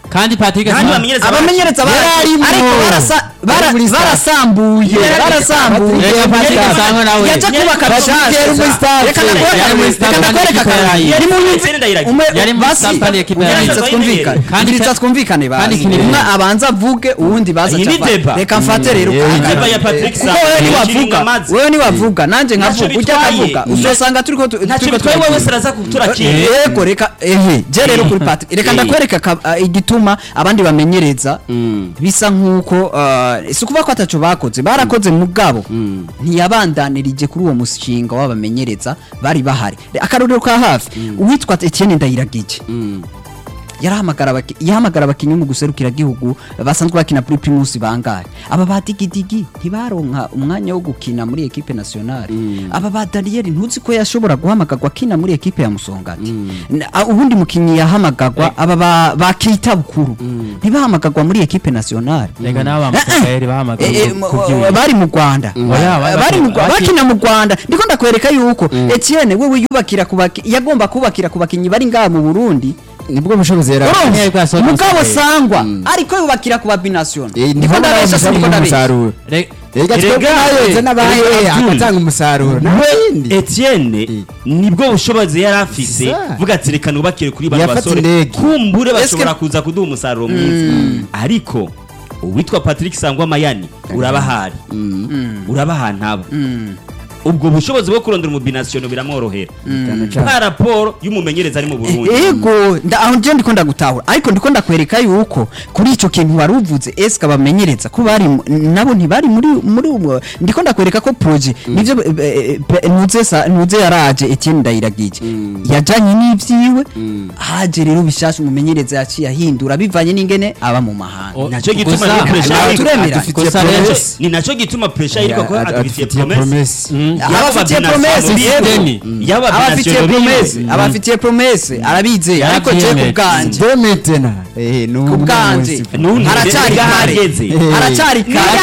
kandi Patrick Kandi Sangwa- bamenyereza abamenyereza bara- Yararimo. ariko barasa- bara- Ari muri staff. barasambuye barasambuye Reka Patrick Sangwa nawe. yaje kubaka Yari- bishasha yari muri staff. reka ndakwereka Yari muri staff reka kandi ndakwereka ikipe yarahiye. yari mu Etienne Ndayiragije. umwe Yari muri basi staff kandi ikipe yarahiye. ubwiritsa twumvikane Kandi ubwiritsa ka- twumvikane kandi basi kinini. umwe abanza avuge uwundi baza Iyi ni aca ava. deba. reka mfate rero Mm, kandi- deba ya Patrick kuko Sangwa, wewe ni niwavuga Kiringa Mazi. wewe niwavuga nanjye Ntacyo nkavuga ujya bitwaye. akavuga uzosanga turiko tu- ntacyo turiko bitwaye turagira. wowe saraza kuturakira yego reka ehe je rero kuri Patrick reka Eh. ndakwereka ka- ah, igituma abandi bamenyereza bisa nkuko ah, si ukuvuga ko ataco bakoze barakoze mugabo ntiyabandanirije kuri uwo mushinga w'abamenyereza bari bahari akarorero ka hafi uwitwa Etienne Ndayiragije yarahamagara abaki- yahamagara abakinnyi mu guserukira gihugu basanzwe bakina kuri primus bangahe aba ba digidigi ntibaronka umwanya wo gukina muri equipe nationale aba ba Daniel ntuzi ko yashobora guhamagarwa akina muri equipe ya Musongati Na- a- ubundi mukinnyi yahamagarwa aba ba, ba Keita Bukuru ntibahamagarwa muri equipe nationale Reka n'aba Eh, eh. Mukayeri bahamagaye Eh, eh, ku- mu- kubyina. bari mu Rwanda Oya, bari bari mu bakina- Rwa- bakina mu Rwanda ndiko ndakwereka yuko Etienne wewe yubakira kubaki yagomba kubakira ku bakinyi bari ngaha mu Burundi nibwo bushobozi yari Urumva? Nyine ko yasohotse mugabo umusaruro. sangwa ariko yubakira ku babination Eh, ndiko ndiko ndabesha ndabesha ndiko ndabesha umusaruro Re- Erega Erega, twebwe nayoze eh, n'abaye Erega Abdul. agatanga umusaruro n'ibindi Etienne nibwo bushobozi yari afise Sa. vuga ati reka nubakire kuri bano Yafata basore indege. kumbure Eske- bashobora kuza kuduha umusaruro mwiza ariko uwitwa Patrick Sangwa Mayani urabahari urabahana aba ubwo bushobozi bwo kurondera umubinasiyono biramworohera Cyane cyane. nka raporo y'umumenyereza ari mu Burundi ego nda- aho nje ndiko ndagutahura ariko ndiko ndakwereka yuko kuri ico kintu wari uvuze eske abamenyereza ko bari mu- nabo ntibari muri muri ubwo ndiko ndakwereka ko projet nivyo eh, eh, eh, ntuze sa- ntuze yaraje Etienne Ndayiragije yajanye n'ivyiwe haje rero bishasha umumenyereza yaciye ahindura bivanye n'ingene aba mu mahanga O- nacyo gusa- gituma rero pressure ntabwo ariko- turemera. adufitiye Gusa promesse. rero- ni nacyo gituma pressure yitwa ko Ad- adufitiye adufitiye promesse promesse. Mm. Yaba abafitiye ababinasiyono promesse biwe, yego. yaba abafitiye ababinasiyono biwe. promesse abafitiye promesse arabizeye ariko je ku Yarabyemeye. bwanje de maintenant eh ku bwanje Nundi haracari rega kare hageze. haracari kare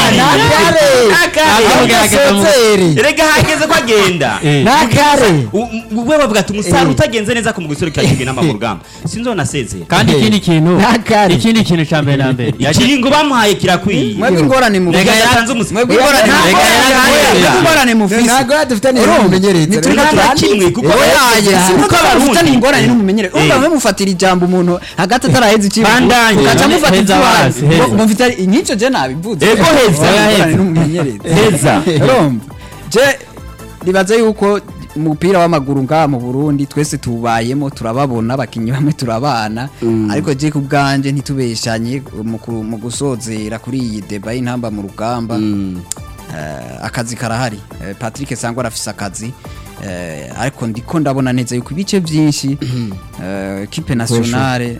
Nakare. rega hageze ko agenda Eh. nakare U- u- we bavuga ati umusaruro utagenze neza ku mugusore cya kigali n'ama mu rugamba sinzonasezera kandi ikindi kintu Nakare. ikindi kintu cya mbere na mbere yaje ikiringo bamuhaye kirakwiye mwebwe ingorane mu Rega Rega yatanze umusi- mwebwe ingorane Rega Rega yatanze- mwebwe ingorane mu fisi ntabwo dufitanye Urumva? n'umumenyereza Ntituri rero nta na turanditse. kimwe kuko Eh, oyaye kuko kuko abarundi- bafitanye ingorane n'umumenyereza Eh. urumva mwe mufatira ijambo umuntu hagati ataraheza ikibi Bandanye. ugaca Heza mufata heza ikibazo hasi, heza. ngo mufite nk'icyo je nabivuze Ego heza. Mufitanye Oya, ingorane heza. n'umumenyereza Heza. urumva je ribaze yuko umupira w'amaguru ngaha mu Burundi twese tubayemo turababona abakinyi bamwe turabana ariko je ku bwanje ntitubeshanye mu ku- mu gusozera kuri iyi deba y'intamba mu rugamba Eh, akazi karahari Eh, Patrick Sangwa arafise akazi Eh, ariko ndiko ndabona neza yuko ibice byinshi eh, equipe nationale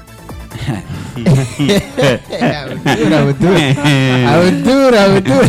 Abdul, Abdul, Abdul, Abdul.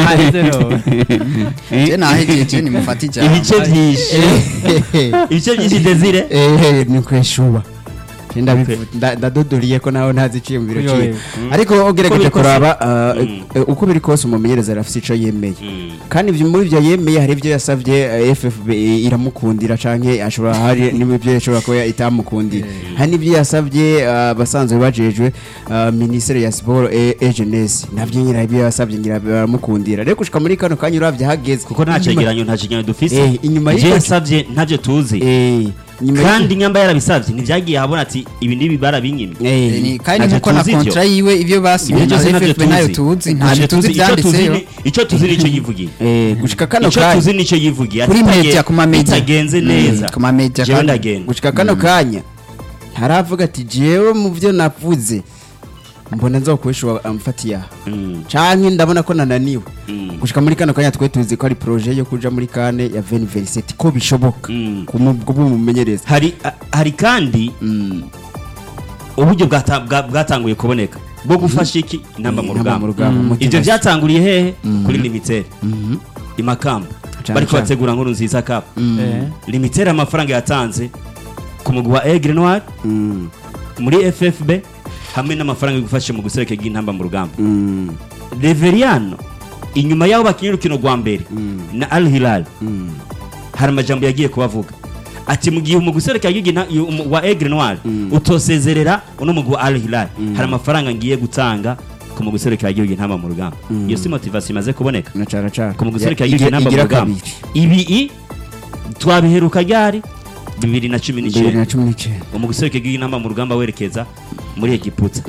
je nahejeje nimufata ijambo ibice byinshi ibice byinshi desire Eh, ni kweshuba ndabivuga nda- ndadodoriye ko nawe ntazi iciyumviro Uyo, cyiwe uyo. ariko Uko ugerageje biri kose- kuraba ah, Mm. eh, uko biri kose umumenyereza arafite icyo yemeye kandi ibyo muri ibyo yemeye hari ibyo yasabye eh, FFB iramukundira canke ashobora hari n'ibyo yashobora kuba itamukundira hari n'ibyo yasabye ah, abasanzwe bajejwe ah, ministere ya siporo e e jeunesse nabyo nyine ibyo yasabye ngira baramukundira rero gushika muri kano kanya uravye hageze kuko nta cegeranyo nta cegeranyo dufise Eh, inyuma ibyo y'icyo- yasabye ntabyo tuzi eh nyuma kandi nyamba yarabisabye ntibyagiye ahabona ati ibi n'ibi barabinyimye eh Eh, ni- kandi Ntacyo nkuko na tuzi ibyo. kontra yiwe ibyo basinye Ibyo na byose ntabyo FFB nayo tuzi ntabyo Ntacyo tuzi icyo tuzi byanditseyo ni- icyo tuzi nicyo yivugiye eh gushika kano icyo kanya tuzi nicyo yivugiye Kuri Ati media, bitage- ku ma media. bitagenze neza ku ma media jewe kandi- ndagenda gushika kano kanya ntaravuga ati jewe mu byo navuze mbona nzokwishuba amfatiye aha Mm, canke ndabona ko nananiwe mm, gushika muri kano kanya twe tuzi ko ari projet yo kuja muri kane ya 2027 ko bishoboka mm. kumumenyereza hari a- hari kandi uburyo bwata- bwa- bwatanguye kuboneka bwo gufasha iki intamba mu Intamba mu rugamba rugamba, mu ibyo kinasi. byatanguriye hehe kuri limitere imakamba Cane bari cane. kubategura nkuru nziza cup Eh. limitere amafaranga yatanze ku mugwi wa Aigle Noir muri FFB hamwe n'amafaranga yo gufasha mu gusereka bw'intamba mu rugamba Reveriano inyuma y'aho bakinnye urukino rwa mbere na Al Hilal hari amajambo yagiye kubavuga ati mu gihe umugwi userukira igihugu na- yu- umu- wa Aigle Noir utosezerera uno mugwi wa Al Hilal hari amafaranga ngiye gutanga ku mugwi userukira igihugu intama mu rugamba iyo si motivation imaze kuboneka na cara cara ku mugwi userukira Ya- igihugu intamba mu igira rugamba kabiri. ibi i twabiheruka ryari bibiri na cumi bibiri na n'icyenda cumi n'icyenda umugwi userukira igihugu intamba mu rugamba werekeza muri Egiputa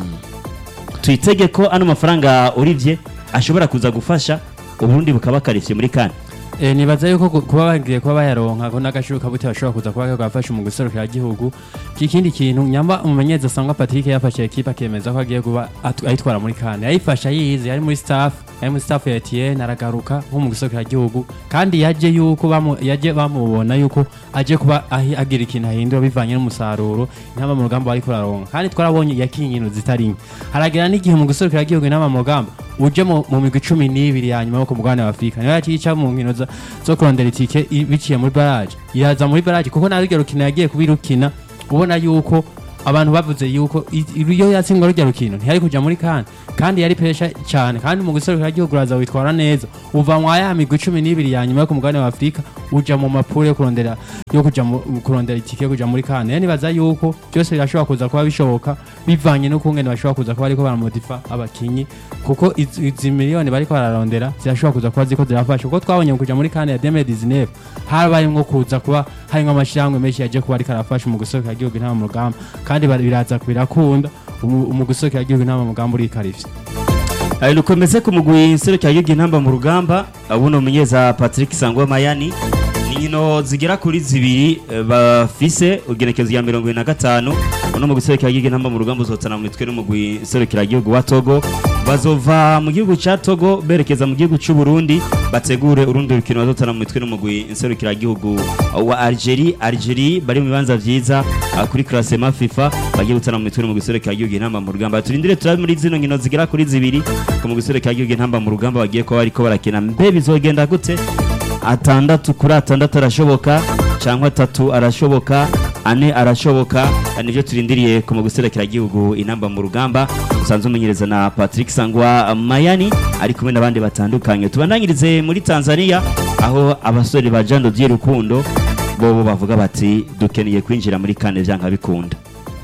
tuyitege ko ano mafaranga urivye ashobora kuza gufasha uburundi bukaba karivye muri kane Eh, nibaza yuko ku- kuba bagiye kuba bayaronka ko n'agashuka bute bashobora kuza kuba gafasha mu guserukira igihugu ikindi kintu nyamba umumenyereza asanga Patrick yafashe ekipa akemeza ko agiye kuba atu- ayitwara muri kane yayifasha yize yari muri staff yari muri staff ya Etienne aragaruka nko mu guserukira igihugu kandi yaje yuko bamu yaje bamubona yuko aje kuba ahi- agira ikintu ahindura bivanye n'umusaruro intama mu rugamba bari kuraronka kandi twarabonye yakinye inkino zitari nke haragera n'igihe mu guserukira igihugu intama mu rugamba uje mu mu migwi cumi n'ibiri ya nyuma yo ku mugabane wa afurika niyo yacica mu nkino za- zo kurondera itike i- biciye muri baraje iraza muri baraje kuko nawe rujya rukino yagiye kubirukina ubona yuko abantu bavuze yuko i- iyo yatsindwa rujya rukino ntiyari kuja muri kane kandi yari pesha cyane kandi mu guserukira igihugu uraza witwara neza uva mwa ya migwi cumi n'ibiri ya nyuma yo ku mugabane wa afurika uja mu mapuro yo kurondera yo kuja mu kurondera itike yo kuja muri kane rero nibaza yuko byose birashobora kuza kuba bishoboka bivanye n'ukungene bashobora kuza kuba ariko baramodifa abakinyi kuko izi izi miliyoni bariko bararondera zirashobora kuza kuba ziko zirafasha kuko twabonye mu kuja muri kane ya 2019 habayemwo kuza kuba harimwo amashirahamwe menshi yaje kuba ariko arafasha mu gusohokera igihugu intama mu rugamba kandi bari- biraza birakunda umu- mu gusohokera igihugu intama mu rugamba urikarivye Ayo nukomeze ku mugwi nserukira igihugu intamba mu rugamba abuno munyeza Patrick Sangwa Mayani ni nkino zigera kuri zibiri eh, bafise ugenekezo ya mirongo ibiri na gatanu uno mugwi nserukira igihugu intamba mu rugamba uzotana mu mitwe n'umugwi nserukira igihugu wa Togo bazova mu gihugu ca Togo berekeza mu gihugu c'u Burundi bategure urundi rukino bazotana mu mitwe n'umugwi nserukira igihugu wa Algerie Algerie bari mu bibanza vyiza ah, kuri classement FIFA bagiye gutana mu mitwe n'umugwi nserukira igihugu intamba mu rugamba turindire turabe muri zino nkino zigera kuri zibiri ku mugwi nserukira igihugu intamba mu rugamba bagiye kuba bariko barakina mbe bizogenda gute atandatu kuri atandatu arashoboka cyangwa atatu arashoboka ane arashoboka nivyo turindiriye ku mugwi nserukira igihugu intamba mu rugamba usanzwe umenyereza na Patrick Sangwa Mayani ari kumwe n'abandi batandukanye tubandanyirize muri Tanzania aho abasore ba Jean Dodier Rukundo bobo bavuga bati dukeneye kwinjira muri kane vyanka bikunda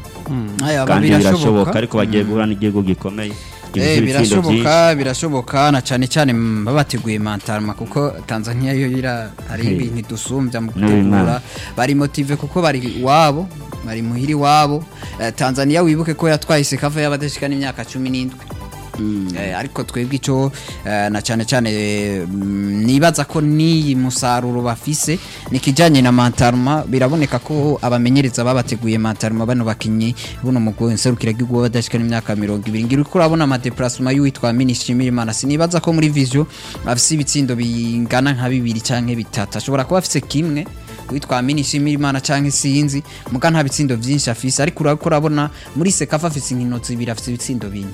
aya kandi birashoboka birashoboka ariko bagiye guhura n'igihugu gikomeye Eh, gifise ibitsindo vyinshi birashoboka birashoboka na cyane cyane mm, babateguye mantarma kuko Tanzania yo ira hari Hey. ibintu dusumbya mu N'uyu mwana. gutegura bari motive kuko bari iwabo bari muhiri wabo Eh, Tanzania wibuke ko yatwaye sekava y'abadashika n'imyaka 17 Eh, ariko twebwe ico eh, na cyane cyane eh, mm, nibaza ko ni musaruro bafise nikijanye na mantarma biraboneka ko abamenyereza babateguye mantarma bano bakinyi buno mugwi nserukira gihugu badashika n'imyaka 20 ngira uko urabona ama déplacement y'uwitwa Minishimira Imana sinibaza ko muri vision afise ibitsindo bingana nka bibiri canke bitatu ashobora kuba afise kimwe witwa Minishimira Imana canke sinzi muga nta bitsindo vyinshi afise ariko urako urabona muri sekafa afise inkino zibiri afise ibitsindo bine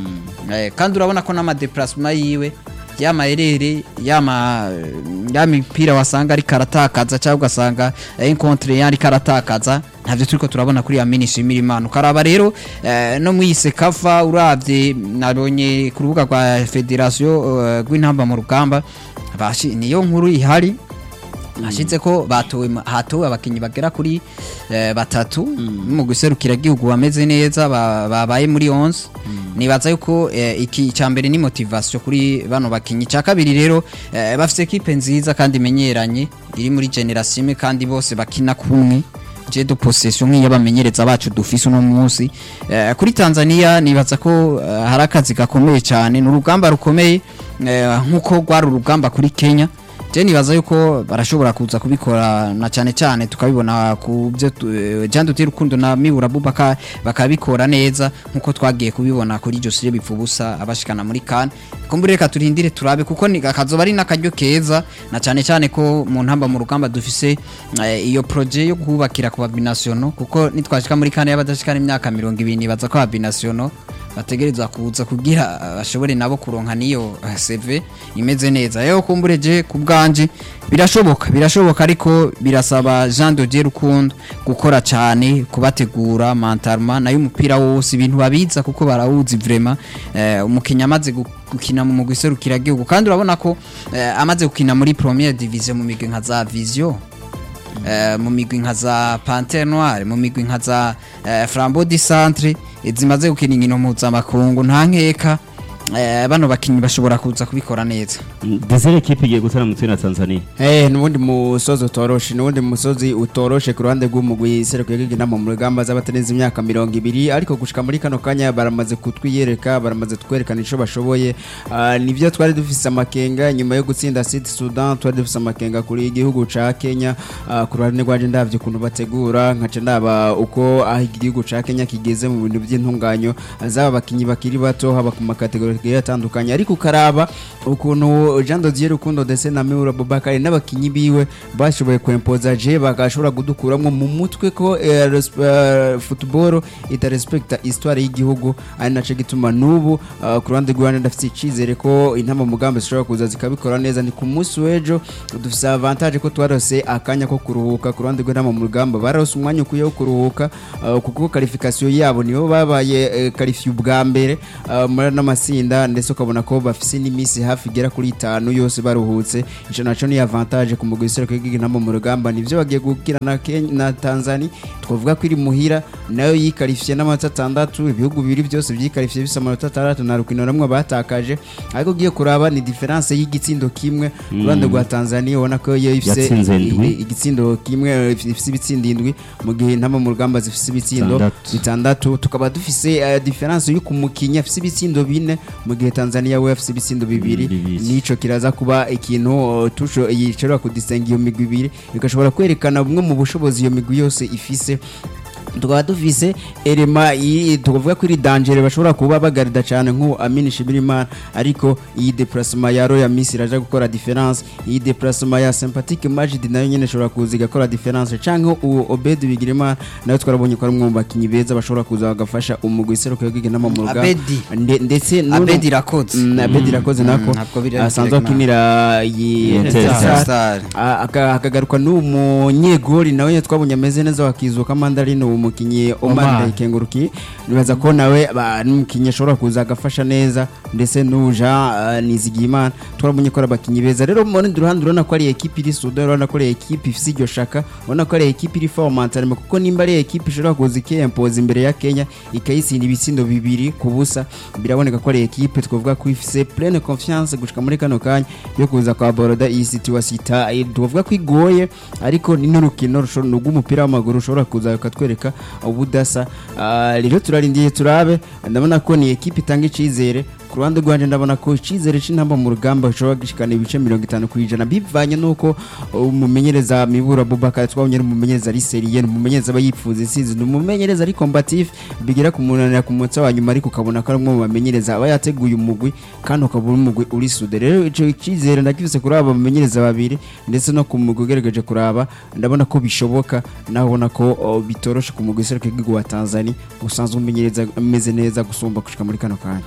Eh, kandi urabona ko n'amadeplasement yiwe yama erere yama ya mipira wasanga ari karatakaza cyangwa ugasanga encontre yari karatakaza ntavyo turiko turabona kuri ya minishimira imana ukaraba rero eh, no mwise kava uravye nabonye ku rubuga rwa federation eh, rw'intamba mu rugamba bashi niyo nkuru ihari hashize ko batowe ma- hatowe abakinyi bagera kuri eh, batatu mu guserukira igihugu bameze neza ba- babaye muri 11 nibaza yuko eh, iki cya mbere ni motivation kuri bano bakinyi cya kabiri rero eh, bafite equipe nziza kandi imenyeranye iri muri generation imwe kandi bose bakina kumwe je de possession nk'iy'abamenyereza bacu dufise uno munsi eh, kuri Tanzania nibaza ko eh, hari akazi gakomeye cyane ni urugamba rukomeye eh, nk'uko rwari urugamba kuri Kenya je nibaza yuko barashobora kuza kubikora na cyane cyane tukabibona ku byo tu- eh, Jean Duterte Rukundo na Mibura Bubaka bakabikora neza nkuko twagiye kubibona kuri Josire Bipfubusa abashikana muri kan kumbure reka turindire turabe kuko ni akazoba ari nakaryo keza na cyane cyane ko mu ntamba mu rugamba dufise eh, iyo projet yo kubakira ku babinationo kuko nitwashika muri kan y'abadashikana imyaka 20 nibaza ko babinationo bategereza kuza kugira uh, bashobore nabo kuronka niyo uh, CV imeze neza rero kumbure je ku bwanje birashoboka birashoboka ariko birasaba Jean de Dieu Rukundo gukora cyane kubategura mentalma nayo umupira wose ibintu babiza kuko barawuzi vraiment eh, umukinya amaze gu- gukina mu mugwi serukira gihugu kandi urabona ko eh, amaze gukina muri première division mu migwi nka za Vision eh, mu migwi nka za Panthère Noire mu migwi nka za eh, Flambeau du Centre eh, zimaze gukina inkino mpuzamakungu nta nkeka eh, bano bakinyi bashobora kuza kubikora neza desire ekipe igiye gutana mu na tanzania Eh, nubundi musozi utoroshe nubundi musozi utoroshe ku ruhande rw'umugwi sereko yagigi inama mu rugamba z'abatarenze imyaka mirongo ibiri ariko gushika muri kano kanya baramaze kutwiyereka baramaze kutwerekana ico bashoboye Ah, nivyo twari dufise amakenga nyuma yo gutsinda Sud Sudan twari dufise amakenga kuri igihugu ca Kenya Ah, ku ruhande rwanje ndavye ukuntu bategura nkaca ndaba uko aho igihugu ca Kenya kigeze mu bintu by'intunganyo zaba bakinyi bakiri bato haba ku makategori agiye atandukanye ariko ukaraba ukuntu Jean Dodier Rukundo ndetse na Miura Bobakari n'abakinyi biwe bashoboye kwempoza je bagashobora kudukuramwo mu mutwe ko eh, res- eh, football itarespekta histoire y'igihugu ari naco gituma n'ubu ah, ku ruhande rw'Rwanda ndafite icizere ko intama mugambi zishobora kuza zikabikora neza ni ku munsi w'ejo dufise avantage ko twarose akanya ko kuruhuka ku ruhande rw'intama mu rugamba barose umwanya ukwiye wo kuruhuka ah, kuko qualification yabo nibo babaye qualifié ubwa mbere ah, muri n'amatsinda ndetse ukabona ko bafise n'iminsi hafi igera kuri itanu yose baruhutse ico naco ni avantage ku mugwi w'iserukiro ry'igihugu mu rugamba nivyo bagiye gukira na Kenya na Tanzania twavuga ko iri muhira nayo yikarifiye n'amanota atandatu ibihugu bibiri byose byikarifiye bisa amanota atandatu na rukino rumwe batakaje ariko ugiye kuraba ni difference y'igitsindo kimwe ku ruhande rwa Tanzania ubona ko yo ifise Yatsinze indwi. i- igitsindo kimwe eh, ifise ibitsindo indwi mu gihe intama mu rugamba zifise ibitsindo Bitandatu. bitandatu tukaba dufise eh, difference yo kumukinya afise ibitsindo bine mu gihe Tanzania we afise ibitsindo bibiri Bibiri. nico kiraza kuba ikintu uh, tusho yishobora kudisenga iyo migwi ibiri bigashobora kwerekana bumwe mu bushobozi iyo migwi yose ifise tukaba dufise elema iyi tukavuga ko iri dangere bashobora kuba bagarida cyane nk'uwo Amini Shimirimana ariko iyi déplacement ya Royal Miss iraje gukora difference iyi déplacement ya Sympathique Majid nayo nyene ishobora kuza igakora difference canke uwo Obed Bigirimana nayo twarabonye ko ari umwe mu bakinyi beza bashobora kuza bagafasha umugwi seruko yogige n'ama mu rugamba Abedi. Nde- ndetse n'uno- Abedi Irakoze. Mm, Abedi Irakoze nako Mm, ntabwo biri asanzwe direct akinira iyi Etincelle. Star. Ah, aka- akagaruka n'uwo munyegori nawe nyine twabonye ameze neza wakizuka mandarine uwo mukinyi Omar Omar. Ndayikenguruki nibaza ko nawe ba- n'umukinyi ashobora kuza agafasha neza ndetse n'uja uh, Nizigiyimana twarabonye ko ari abakinyi beza rero mu rundi ruhande urabona ko ari ekipe iri sudo urabona ko ari ekipe ifise iryo shaka urabona ko ari ekipe iri formantarime kuko nimba ari ekipe ishobora kuza ikiyempoza imbere ya Kenya ikayitsinda ibitsindo bibiri ku busa biraboneka ko ari ekipe twavuga ko ifise pleine confiance gushika muri kano kanya yo kuza kwa boroda iyi situation ita eh, tuvuga ko igoye ariko ni n'urukino rusho- ni rw'umupira w'amaguru ushobora kuza ukatwereka ubudasa Ah, rero turarindiye turabe ndabona ko ni ekipe itanga icizere ku ruhande rwanje ndabona ko icizere c'intamba mu rugamba gishobora gushikana ibice mirongo itanu ku ijana bivanye n'uko umumenyereza mibura bubaka twabonye ari umumenyereza ari seriye ni umumenyereza aba yipfuza isizi ni umumenyereza ari combatif bigera ku munanira ku munsi wa nyuma ariko ukabona ko ari umwe mu bamenyereza aba yateguye umugwi kandi ukaba uri umugwi uri sude rero ico cizere ndakifise kuri aba bamenyereza babiri ndetse no ku mugwi ugerageje kuraba ndabona ko bishoboka naho ubona ko oh, bitoroshe ku mugwi seruka igihugu wa Tanzania usanzwe umenyereza ameze neza gusumba gushika muri kano kanya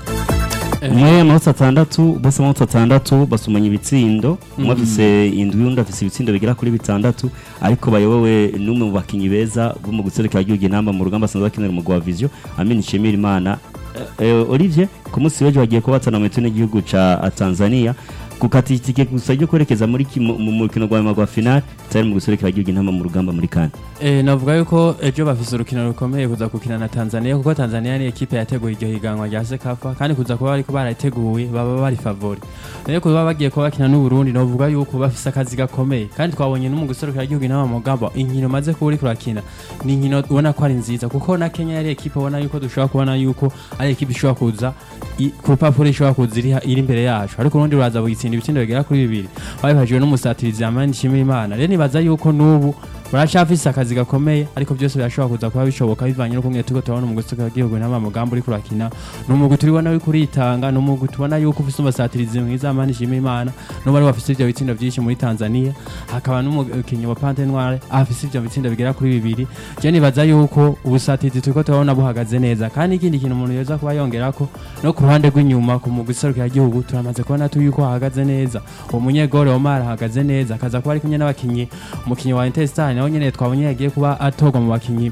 umwe amaboko atandatu bose amaboko atandatu basomanya ibitsindo umwe afise indwi undi afise ibitsindo bigera kuri bitandatu ariko bayobowe n'umwe mu bakinyi beza bo mu guserukira igihugu inamba mu rugamba asanzwe bakinira umugwa wa vision Amin Nshimira Imana Eh, eh, Olivier ku munsi w'ejo bagiye kuba batana mu mitwe n'igihugu ca Tanzania gukata itike gusa ryo kwerekeza muri ki- mu mu mukino rwa nyuma rwa final cyari mu guserukira igihugu inamba mu rugamba muri kane Eh, navuga yuko ejo bafise urukino rukomeye kuza gukina na Tanzania kuko Tanzania ni ekipe yateguye iryo higanwa rya Sekafa kandi kuza kuba bariko barayiteguye baba bari favori rero kuba bagiye kuba bakina n'u Burundi navuga yuko bafise akazi gakomeye kandi twabonye no mu guserukira igihugu inama mu mugamba inkino maze kuba uriko urakina ni inkino ubona ko ari nziza kuko na Kenya yari ekipe ubona yuko dushobora kubona yuko ari ekipe ishobora kuza i- ku rupapuro ishobora kuza iri iri imbere yacu ariko urundi ruraza bugitsinda ibitsindo bigera kuri bibiri babifashijwe n'umusatirizi Amani Nshimirimana rero nibaza yuko n'ubu baracafise akazi gakomeye ariko byose birashobora kuza kuba bishoboka bivanye no kumwe turiko turabona mu gusuka igihugu n'ama mugambo uri kurakina ni umugwi turibona uri kuritanga ni umugwi tubona yuko ufise umusatirizi mwiza Amani Nshimirimana n'ubu ari bafise ivyo bitsindo vyinshi muri Tanzania hakaba n'umukinyi wa Pante Noire afise ivyo bitsindo bigera kuri bibiri je nibaza yuko ubusatirizi turiko turabona buhagaze neza kandi ikindi kintu umuntu yoza kuba yongerako no ku ruhande rw'inyuma ku mugwi serukira igihugu turamaze kubona tu yuko hahagaze neza uwo munyegore Omar ahagaze neza akaza kuba ari kumwe n'abakinyi umukinyi wa Interstar nawe nyene twabonye yagiye kuba atorwa mu bakinyi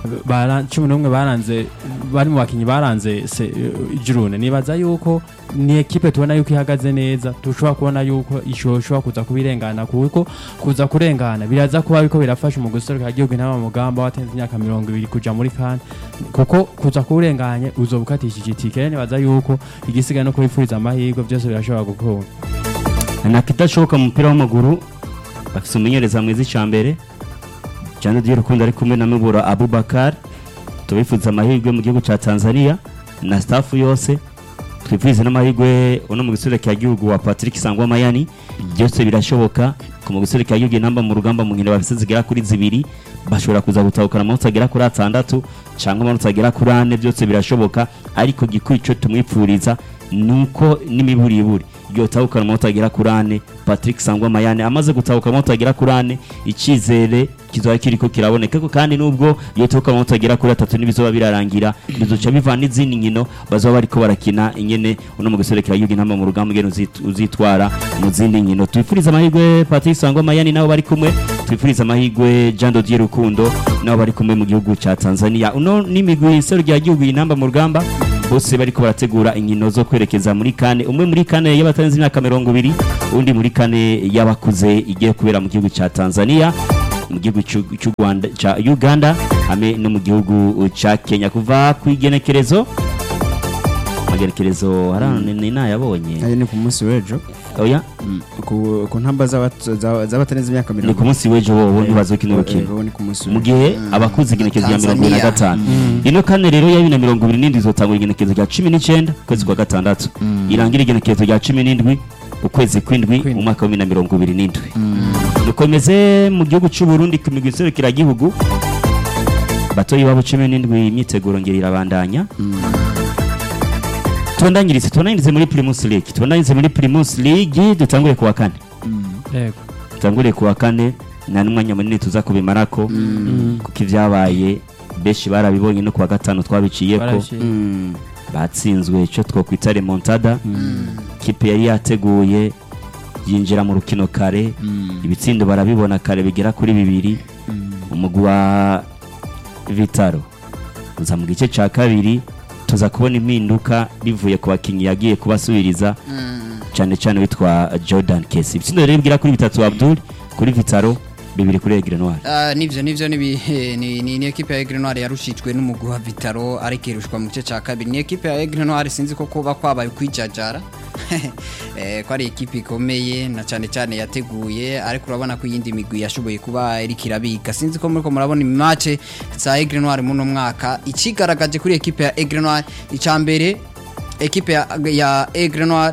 bara- cumi n'umwe baranze bari mu bakinnyi baranze se- jurune nibaza yuko ni ekipe tubona yuko ihagaze neza dushobora kubona yuko ishobora kuza kubirengana kuko kuza kurengana biraza kuba ariko birafasha mu guserukira igihugu inama mugamba watenze imyaka mirongo ibiri kuja muri kane kuko kuza kuwurenganye uzoba ukatishije itike rero nibaza yuko igisigaye no kubifuriza amahirwe byose birashobora gukunda nta kidashoboka mu mupira w'amaguru bafite umumenyereza mwiza icya mbere cyane ry'urukundo ari kumwe na mibura abubakar tubifuza amahirwe mu gihugu cya tanzania na staff yose twifurize n'amahirwe uno mu gisore cya gihugu wa patrick sangwa mayani byose birashoboka ku mu gisore cya gihugu inamba mu rugamba mu nkino bafite zigera kuri zibiri bashobora kuza gutahukana amanota agera kuri atandatu cyangwa amanota agera kuri ane byose birashoboka ariko gikuru icyo tumwipfuriza ni uko n'imiburiburi yotahukana amanota agera kuri ane patrick sangwa mayane amaze gutahuka amanota agera kuri ane icyizere kizaba kiriko kiraboneka ko kandi nubwo yotahukana amanota agera kuri atatu n'ibizoba birarangira bizoca bivana n'izindi nkino bazoba bariko barakina ingene uno mu gisore kiragihugu intamba mu rugamba ingene uzit- uzitwara mu zindi nkino twifuriza amahirwe patrick sangwa mayane nabo bari kumwe twifuriza amahirwe jean dodier rukundo nabo bari kumwe mu gihugu ca tanzania uno n'imigwi isero rya gihugu intamba mu rugamba bose bariko barategura inkino zo kwerekeza muri kane umwe muri kane y'abatarenze imyaka mirongo ibiri undi muri kane y'abakuze igiye kubera mu gihugu ca tanzania mu gihugu c'u- c'u Rwanda ca uganda hamwe no mu gihugu ca kenya kuva ku igenekerezo amagenekerezo harano ni nayabonye ayo ni ku munsi w'ejo oya ku ku ntamba z'abat- za- z'abatarenze imyaka ni mirongo ku munsi w'ejo bobo ntibazokina urukino ubu ni ku munsi mu w'ejo gihe abakuze igenekezo rya mirongo ibiri na gatanu ino kane rero ya bibiri na mirongo ibiri n'indwi izotangura igenekezo rya cumi n'icyenda ukwezi kwa gatandatu irangira igenekezo rya cumi n'indwi ukwezi kw'indwi mu mwaka wa bibiri na mirongo ibiri n'indwi dukomeze mu gihugu cy'u Burundi ku migwi iserukiragihugu batoyi babo cumi n'indwi imyiteguro ngeri irabandanya tubandanyirize tubandanyirize muri primus league tubandanyirize muri primus league dutangure ku wa kane yego dutangure ku wa kane nta n'umwanya munini tuza kubimarako kuko ibyabaye benshi barabibonye no ku wa gatanu twabiciye ko barabishimye Mm. batsinzwe icyo twakwita remontada kipe yari yateguye yinjira mu rukino kare ibitsindo barabibona kare bigera kuri bibiri umugwi wa vitaro uza mu gice cya kabiri tuza kubona impinduka bivuye ku bakinnyi yagiye kubasubiriza cyane cyane witwa jordan kesi ibitsindo rero bigera kuri bitatu abdul kuri vitaro bibiri kuri egre noir Ah, nivyo nivyo ni bi- ni ni ni equipe ya Aigle Noir yarushijwe n'umugwi wa Vitaro ariko irushwa mu gice ca kabiri ni equipe ya Aigle Noir sinzi ko kuba kwabaye kwijajara eh ko ari equipe ikomeye na cyane cyane yateguye ariko urabona ko iyindi migwi yashoboye kuba iriko irabika sinzi ko muriko murabona imace za Aigle Noir muno mwaka ikigaragaje kuri equipe ya Aigle Noir icambere equipe ya, ya Aigle Noir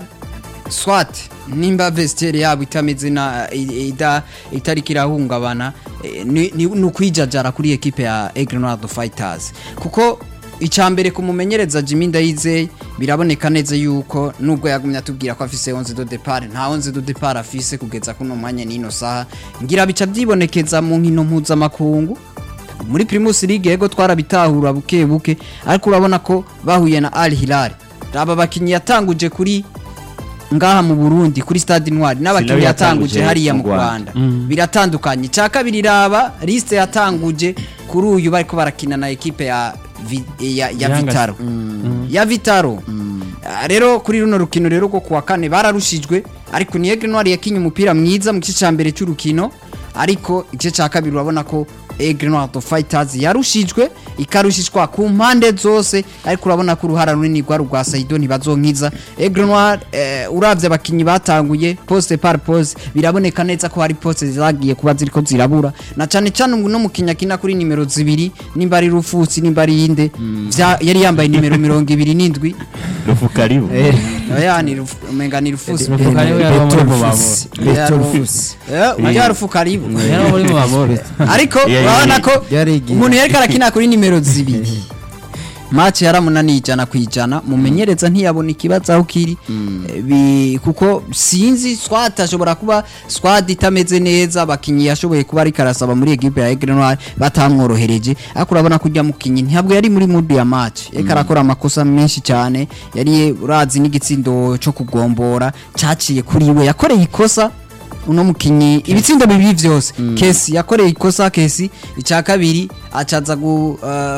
swat nimba vestiaire yabo itameze na i- ida itariko irahungabana eh, ni ni ni ukwijajara kuri equipe ya Aigle Noir the Fighters kuko icambere kumumenyereza Jimmy Ndayizeye biraboneka neza yuko nubwo yagumye atubwira ko afise 11 de départ nta 11 de départ afise kugeza kuno mwanya nino saha ngira bica byibonekeza mu nkino mpuzamakungu muri Primus League yego twarabitahura buke buke ariko urabona ko bahuye na Al Hilal aba bakinyi yatanguje kuri ngaha mu Burundi kuri Stade Intwari n'abakinyi Sinawe yatanguje yatanguje hariya mu mu Rwanda. Rwanda biratandukanye cya kabiri raba liste yatanguje kuri uyu bariko barakina na equipe ya Vi- ya, ya Yanga- Vitaro ya Vitaro Ah, rero kuri runo rukino rero rwo kuwa kane bararushijwe ariko ni Aigle Noir yakinye umupira mwiza mu gice ca mbere cy'urukino ariko igice ca kabiri urabona ko Aigle Noir the Fighters yarushijwe ikarushishwa ku mpande zose ariko urabona ko uruhara runini rwa rwa Saido ntibazonkiza Aigle Noir eh, uravye abakinyi batanguye poste par poste biraboneka neza ko hari poste zagiye kuba ziriko zirabura na cane cane no mukinya kina kuri nimero zibiri nimba ari rufusi nimba ari yinde vya- yari yambaye nimero mirongo ibiri n'indwi rufu karibu oya ni rufu umenga ni rufusi Rufu karibu yaba muri mu bamoro Beto Rufusi. Eh, unajua rufu karibu yaba muri mu bamoro ariko Yeah, urabona yeah, ko yari igihe. umuntu yariko arakina kuri nimero zibiri match yaramunaniye ijana ku ijana mumenyereza ntiyabona ikibazo aho kiri Eh, bi- kuko sinzi swat ashobora kuba squad itameze neza abakinyi yashoboye kuba ariko arasaba muri equipe ya Aigle Noir batamworohereje ariko urabona ko ujya mukinyi ntabwo yari muri mood ya match eka arakora amakosa menshi cyane yari urazi n'igitsindo cyo kugombora cyaciye kuri we yakoreye ikosa uno mukinyi ibitsindo bibiri vyose kesi yakoreye ikosa kesi icya kabiri acaza gu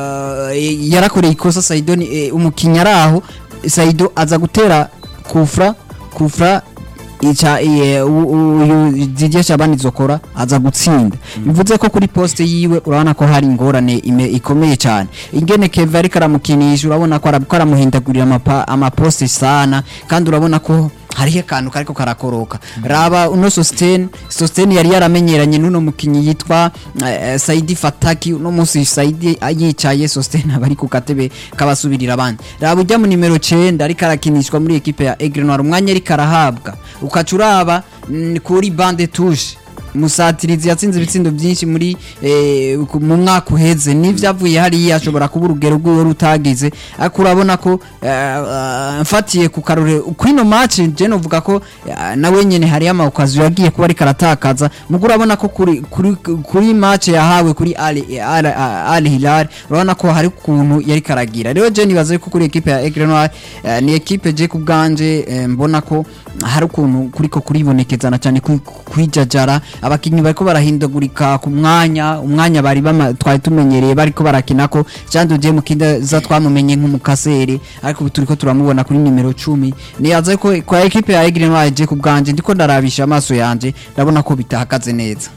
uh, yarakoreye ikosa Saido ni eh, umukinyi araho Saido aza gutera kufra kufra ica iye, u- u- uyu Didier Shabani zokora aza gutsinda bivuze ko kuri poste yiwe urabona ko hari ingorane ime- ikomeye cyane ingene Kevin ariko aramukinisha urabona ko arabiko aramuhindagurira amapa- amaposte sana kandi urabona ko hariho akantu kariko karakoroka raba uno Sosten Sosten yari yaramenyeranye n'uno mukinyi yitwa eh, Saidi Fataki uno munsi Saidi yicaye Sosten abari ku katebe kabasubirira abandi raba ujya mu nimero 9 ariko arakinishwa muri equipe ya Aigle Noir umwanya ariko arahabwa ukaca uraba mm, kuri bande touche musatirizi yatsinze ibitsindo byinshi muri eh, ku- mu mwaka uheze n'ivyavuye hariya ashobora kuba urugero rwiwe rutagize ariko urabona ko eh, eh, mfatiye ku karore kwino match je novuga ko eh, nawe nyene hariyo amawukazi yagiye kuba ariko aratakaza mugo urabona ko kuri, kuri, kuri match yahawe kuri Al, Al, Al Hilal urabona ko hari ukuntu yari karagira rero je nibaza yuko kuri equipe ya Aigle Noir eh, ni equipe je ku bwanje eh, mbona ko hari ukuntu kuriko kuribonekezana cyane kwi- kwijajara abakinyi bariko barahindagurika ku mwanya umwanya bari bama- twari tumenyereye bariko barakinako Jean de Dieu Mukindaza twamumenye nk'umukasere ariko ubu turiko turamubona kuri nimero 10 niyaza ko kwa equipe ya Aigle Noir je ku bwanje ndiko ndarabisha amaso yanje ndabona ko bitahagaze neza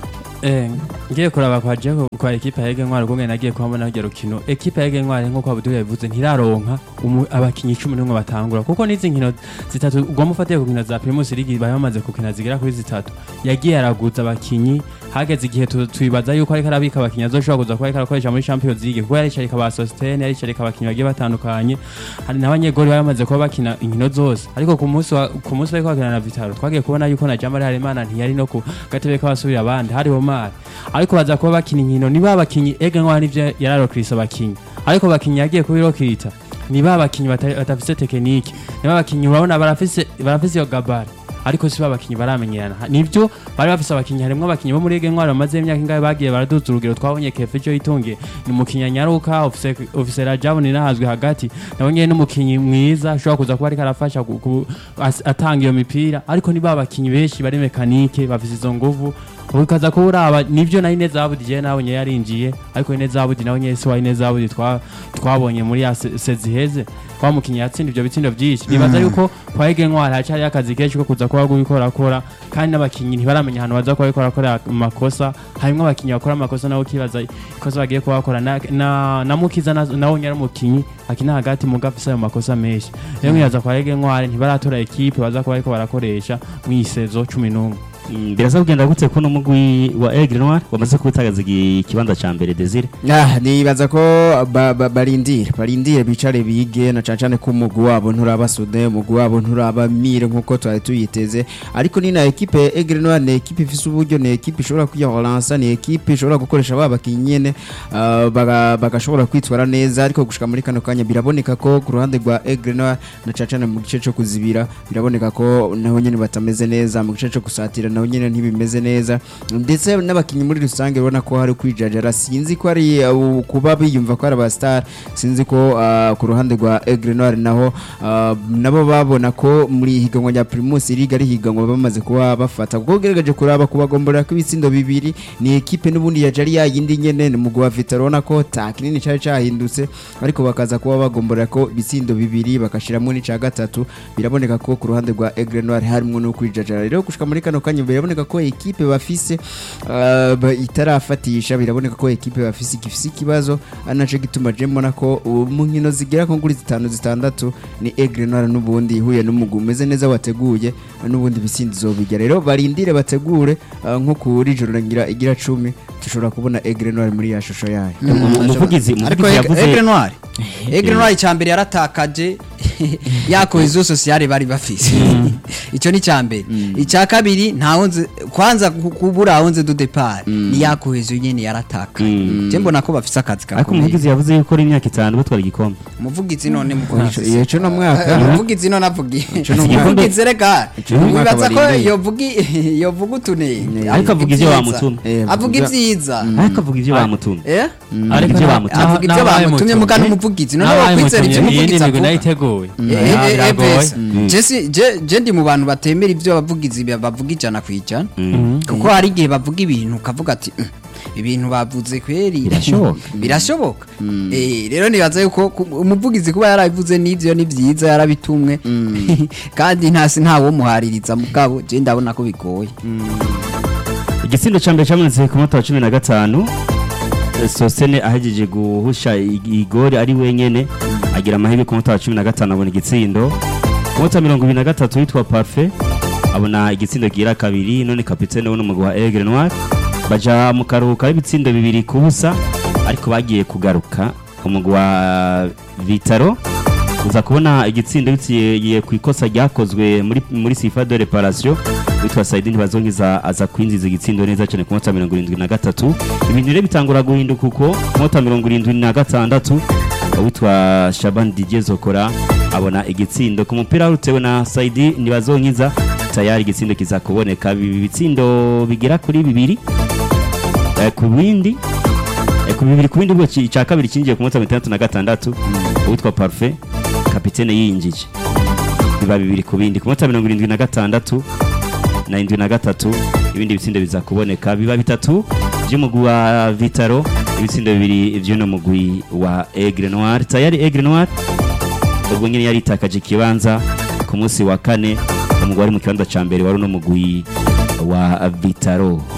Eh, ngiye kuraba kwa Jaco kwa ekipa ya Ege Ntwari kumwe nagiye kuhabona hirya rukino ekipa ya Ege Ntwari nkuko Abdul yabivuze ntiraronka umu- abakinyi 11 batangura kuko nizi nkino zitatu ugwa mufatiye ku nkino za Primus League bari bamaze kukina zigera kuri zitatu yagiye araguza abakinyi hageze igihe tu- twibaza yuko ariko arabika abakinyi azoshobora kuza kuba ariko arakoresha muri Champions League kuko yaricarika ba Sostene yaricarika abakinyi bagiye batandukanye hari n'abanyegoli bari bamaze kuba bakina inkino zose ariko ku munsi wa- ku munsi bariko bakina na Vitaro twagiye kubona yuko na Jamari Harimana ntiyari no ku gatebe k'abasubira abandi hari Omar ariko baza kuba bakina inkino ni ba bakinyi ega nk'aho nivyo yararokirisa abakinyi ariko abakinyi yagiye kubirokirita ni ba bakinyi bata- batafise tekinike ni ba bakinyi urabona barafise barafise iyo gabari ariko si ba bakinyi baramenyerana Ha- nivyo bari bafise abakinyi harimwo abakinyi bo muri ege ntwari bamaze imyaka ingahe bagiye baraduza urugero twabonye kefe cyo yitungiye ni umukinyi anyaruka ofise ofise rajabu ni nahazwe hagati nabonye n'umukinyi mwiza ashobora kuza kuba ariko arafasha ku- ku- as- atanga iyo mipira ariko ni ba bakinyi benshi bari mekanike bafise izo nguvu ukaza kuba uraba nivyo na Ineza Abudi je nabonye yarinjiye ariko Ineza Abudi nawe nyene si wa Ineza Abudi twa twabonye muri ya se- seziheze kwa mukinyi yatsinda ivyo bitsindo vyinshi nibaza yuko kwa Ege Ntwari hacari akazi kenshi ko kuza kuba gukora kandi n'abakinyi ntibaramenya ahantu baza kuba bariko barakora amakosa harimwo abakinyi bakora amakosa nabo kibaza ikosa bagiye kuba bakora na, na, na Mukiza na- nawe nyari umukinyi akina hagati mu gafise ayo makosa menshi rero nkibaza kwa Ege Ntwari ntibaratora ekipe baza kuba bariko barakoresha mw'isezo 11 Mm, birasa kugenda gute ko n'umugwi wa Aigle Noir wamaze kubutagaza igi- ikibanza ca mbere Desire Ah, nibaza ko ba- ba- barindire barindire bicare bige na cane cane ko umugwi wabo nturaba sude umugwi wabo nturaba mire nkuko twari tuyiteze ariko ni na ekipe ya Aigle Noir ni ekipe ifise uburyo ni ekipe ishobora kwiyahoransa ni ekipe ishobora gukoresha ba bakinyi nyene ah, baga- bagashobora kwitwara neza ariko gushika muri kano kanya biraboneka ko ku ruhande rwa Aigle Noir na cane cane mu gice co kuzibira biraboneka ko naho nyene batameze neza mu gice co gusatira naho nyene ntibimeze neza ndetse n'abakinyi muri rusange urabona ko hari kwijajara sinzi ko ari uh, kuba biyumva ko ari aba star sinzi ko uh, ku ruhande rwa Aigle Noir naho uh, nabo babona ko muri higanwa rya Primus League ari higanwa bamaze kuba bafata kuko ugerageje kuraba kubagomborera ko ibitsindo bibiri ni ekipe n'ubundi yaje ari yayindi nyene ni mugwi wa Vitaro urabona ko ta kinini cari cahindutse ariko bakaza kuba bagomborera ko ibitsindo bibiri bakashiramo n'ica gatatu biraboneka ko ku ruhande rwa Aigle Noir harimo no kwijajara rero gushika muri kano kanya biraboneka ko ekipe bafise uh, ba- itarafatisha biraboneka ko ekipe bafise igifise ikibazo ari naco gituma je mbona ko uh, mu nkino zigera ko kuri zitanu zitandatu ni Aigle Noir n'ubundi ihuye n'umugwi umeze neza wateguye n'ubundi bisindi zobijya rero barindire bategure uh, nko kuri joro ngira igira cumi dushobora kubona Aigle Noir muri ya shusho yayo umuvugizi ariko umuvugizi yavuze Aigle Noir Aigle Noir icambere yaratakaje ya cohesion sociale bari bafise ico ni cambere icya kabiri ntawonze kwanza ku- kubura ahonze du depart ni ya cohesion nyene yaratakaye Mm. je mbona ko bafise akazi ariko gakomeye umuvugizi yavuze yuko ari imyaka itanu batwara igikombe umuvugizi none mukoresha iyo cyo no mwaka umuvugizi none avugiye Ico ni umwaka umuvugizi reka Ico ni umwaka wibaza ko barindiriye. yovugi yovuga utunenge ariko avuga ivyo Ibyiza. bamutumye Eh, avuga avuga- ivyiza ariko avuga ivyo bamutumye eh avuga ivyo bamutumye avuga ivyo bamutumye mugana umuvugizi none Nabaye wakwizera ivyo mutumye, iyi umuvugizi ni imigwi avuga nayiteguye biragoye Eh, Ah, eh, eh, biragoye Besa. Je si- je- je ndi mu bantu batemera ibyo abavugizi ba- bavuga ijana ku ijana kuko hari igihe bavuga ibintu ukavuga ati "Mm, ibintu bavuze kweri Birashoboka. birashoboka Eh, rero nibaza yuko ku- umuvugizi kuba yarabivuze n'ivyo ni vyiza yarabitumwe kandi ntasi ntawo muhaririza mugabo je ndabona ko bigoye igitsindo cya mbere cyabonetse ku munota wa cumi na gatanu Eh, sosene ahegeje guhusha i- igori ari wenyene agira amahirwe ku munota wa cumi na gatanu abona igitsindo ku munota wa mirongo ibiri na gatatu witwa parfe abona igitsindo gira kabiri none kapitene w'umugwi wa egre noir baja mu karuhuko y'ibitsindo bibiri ku busa ariko bagiye kugaruka umugwi wa vitaro uza kubona igitsindo biciye ku ikosa ryakozwe muri muri sifa de reparation witwa Saidi ntibazongiza aza kwinjiza igitsindo neza cyane ku munota wa mirongo irindwi na gatatu ibintu rero bitangura guhinduka uko ku munota wa mirongo irindwi na gatandatu witwa Shaban Didier Zokora abona igitsindo ku mupira utewe na Saidi ntibazongiza tayari igitsindo kiza kuboneka ibi bitsindo bigera kuri bibiri Eh, ku bindi eh, ku bibiri ku bindi ubwo ki- icya kabiri kinjiye ku munota wa mirongo itandatu na gatandatu uwitwa Parfait kapitene yinjije biba bibiri ku bindi ku munota wa mirongo irindwi na gatandatu na indwi na gatatu ibindi bitsindo biza kuboneka biba bitatu by'umugwi wa Vitaro ibitsindo bibiri by'uno mugwi wa Aigle Noir tayari Aigle Noir ubwo nyine yari itakaje ikibanza ku munsi wa kane umugwi wari mu kibanza cya mbere wari uno mugwi wa Vitaro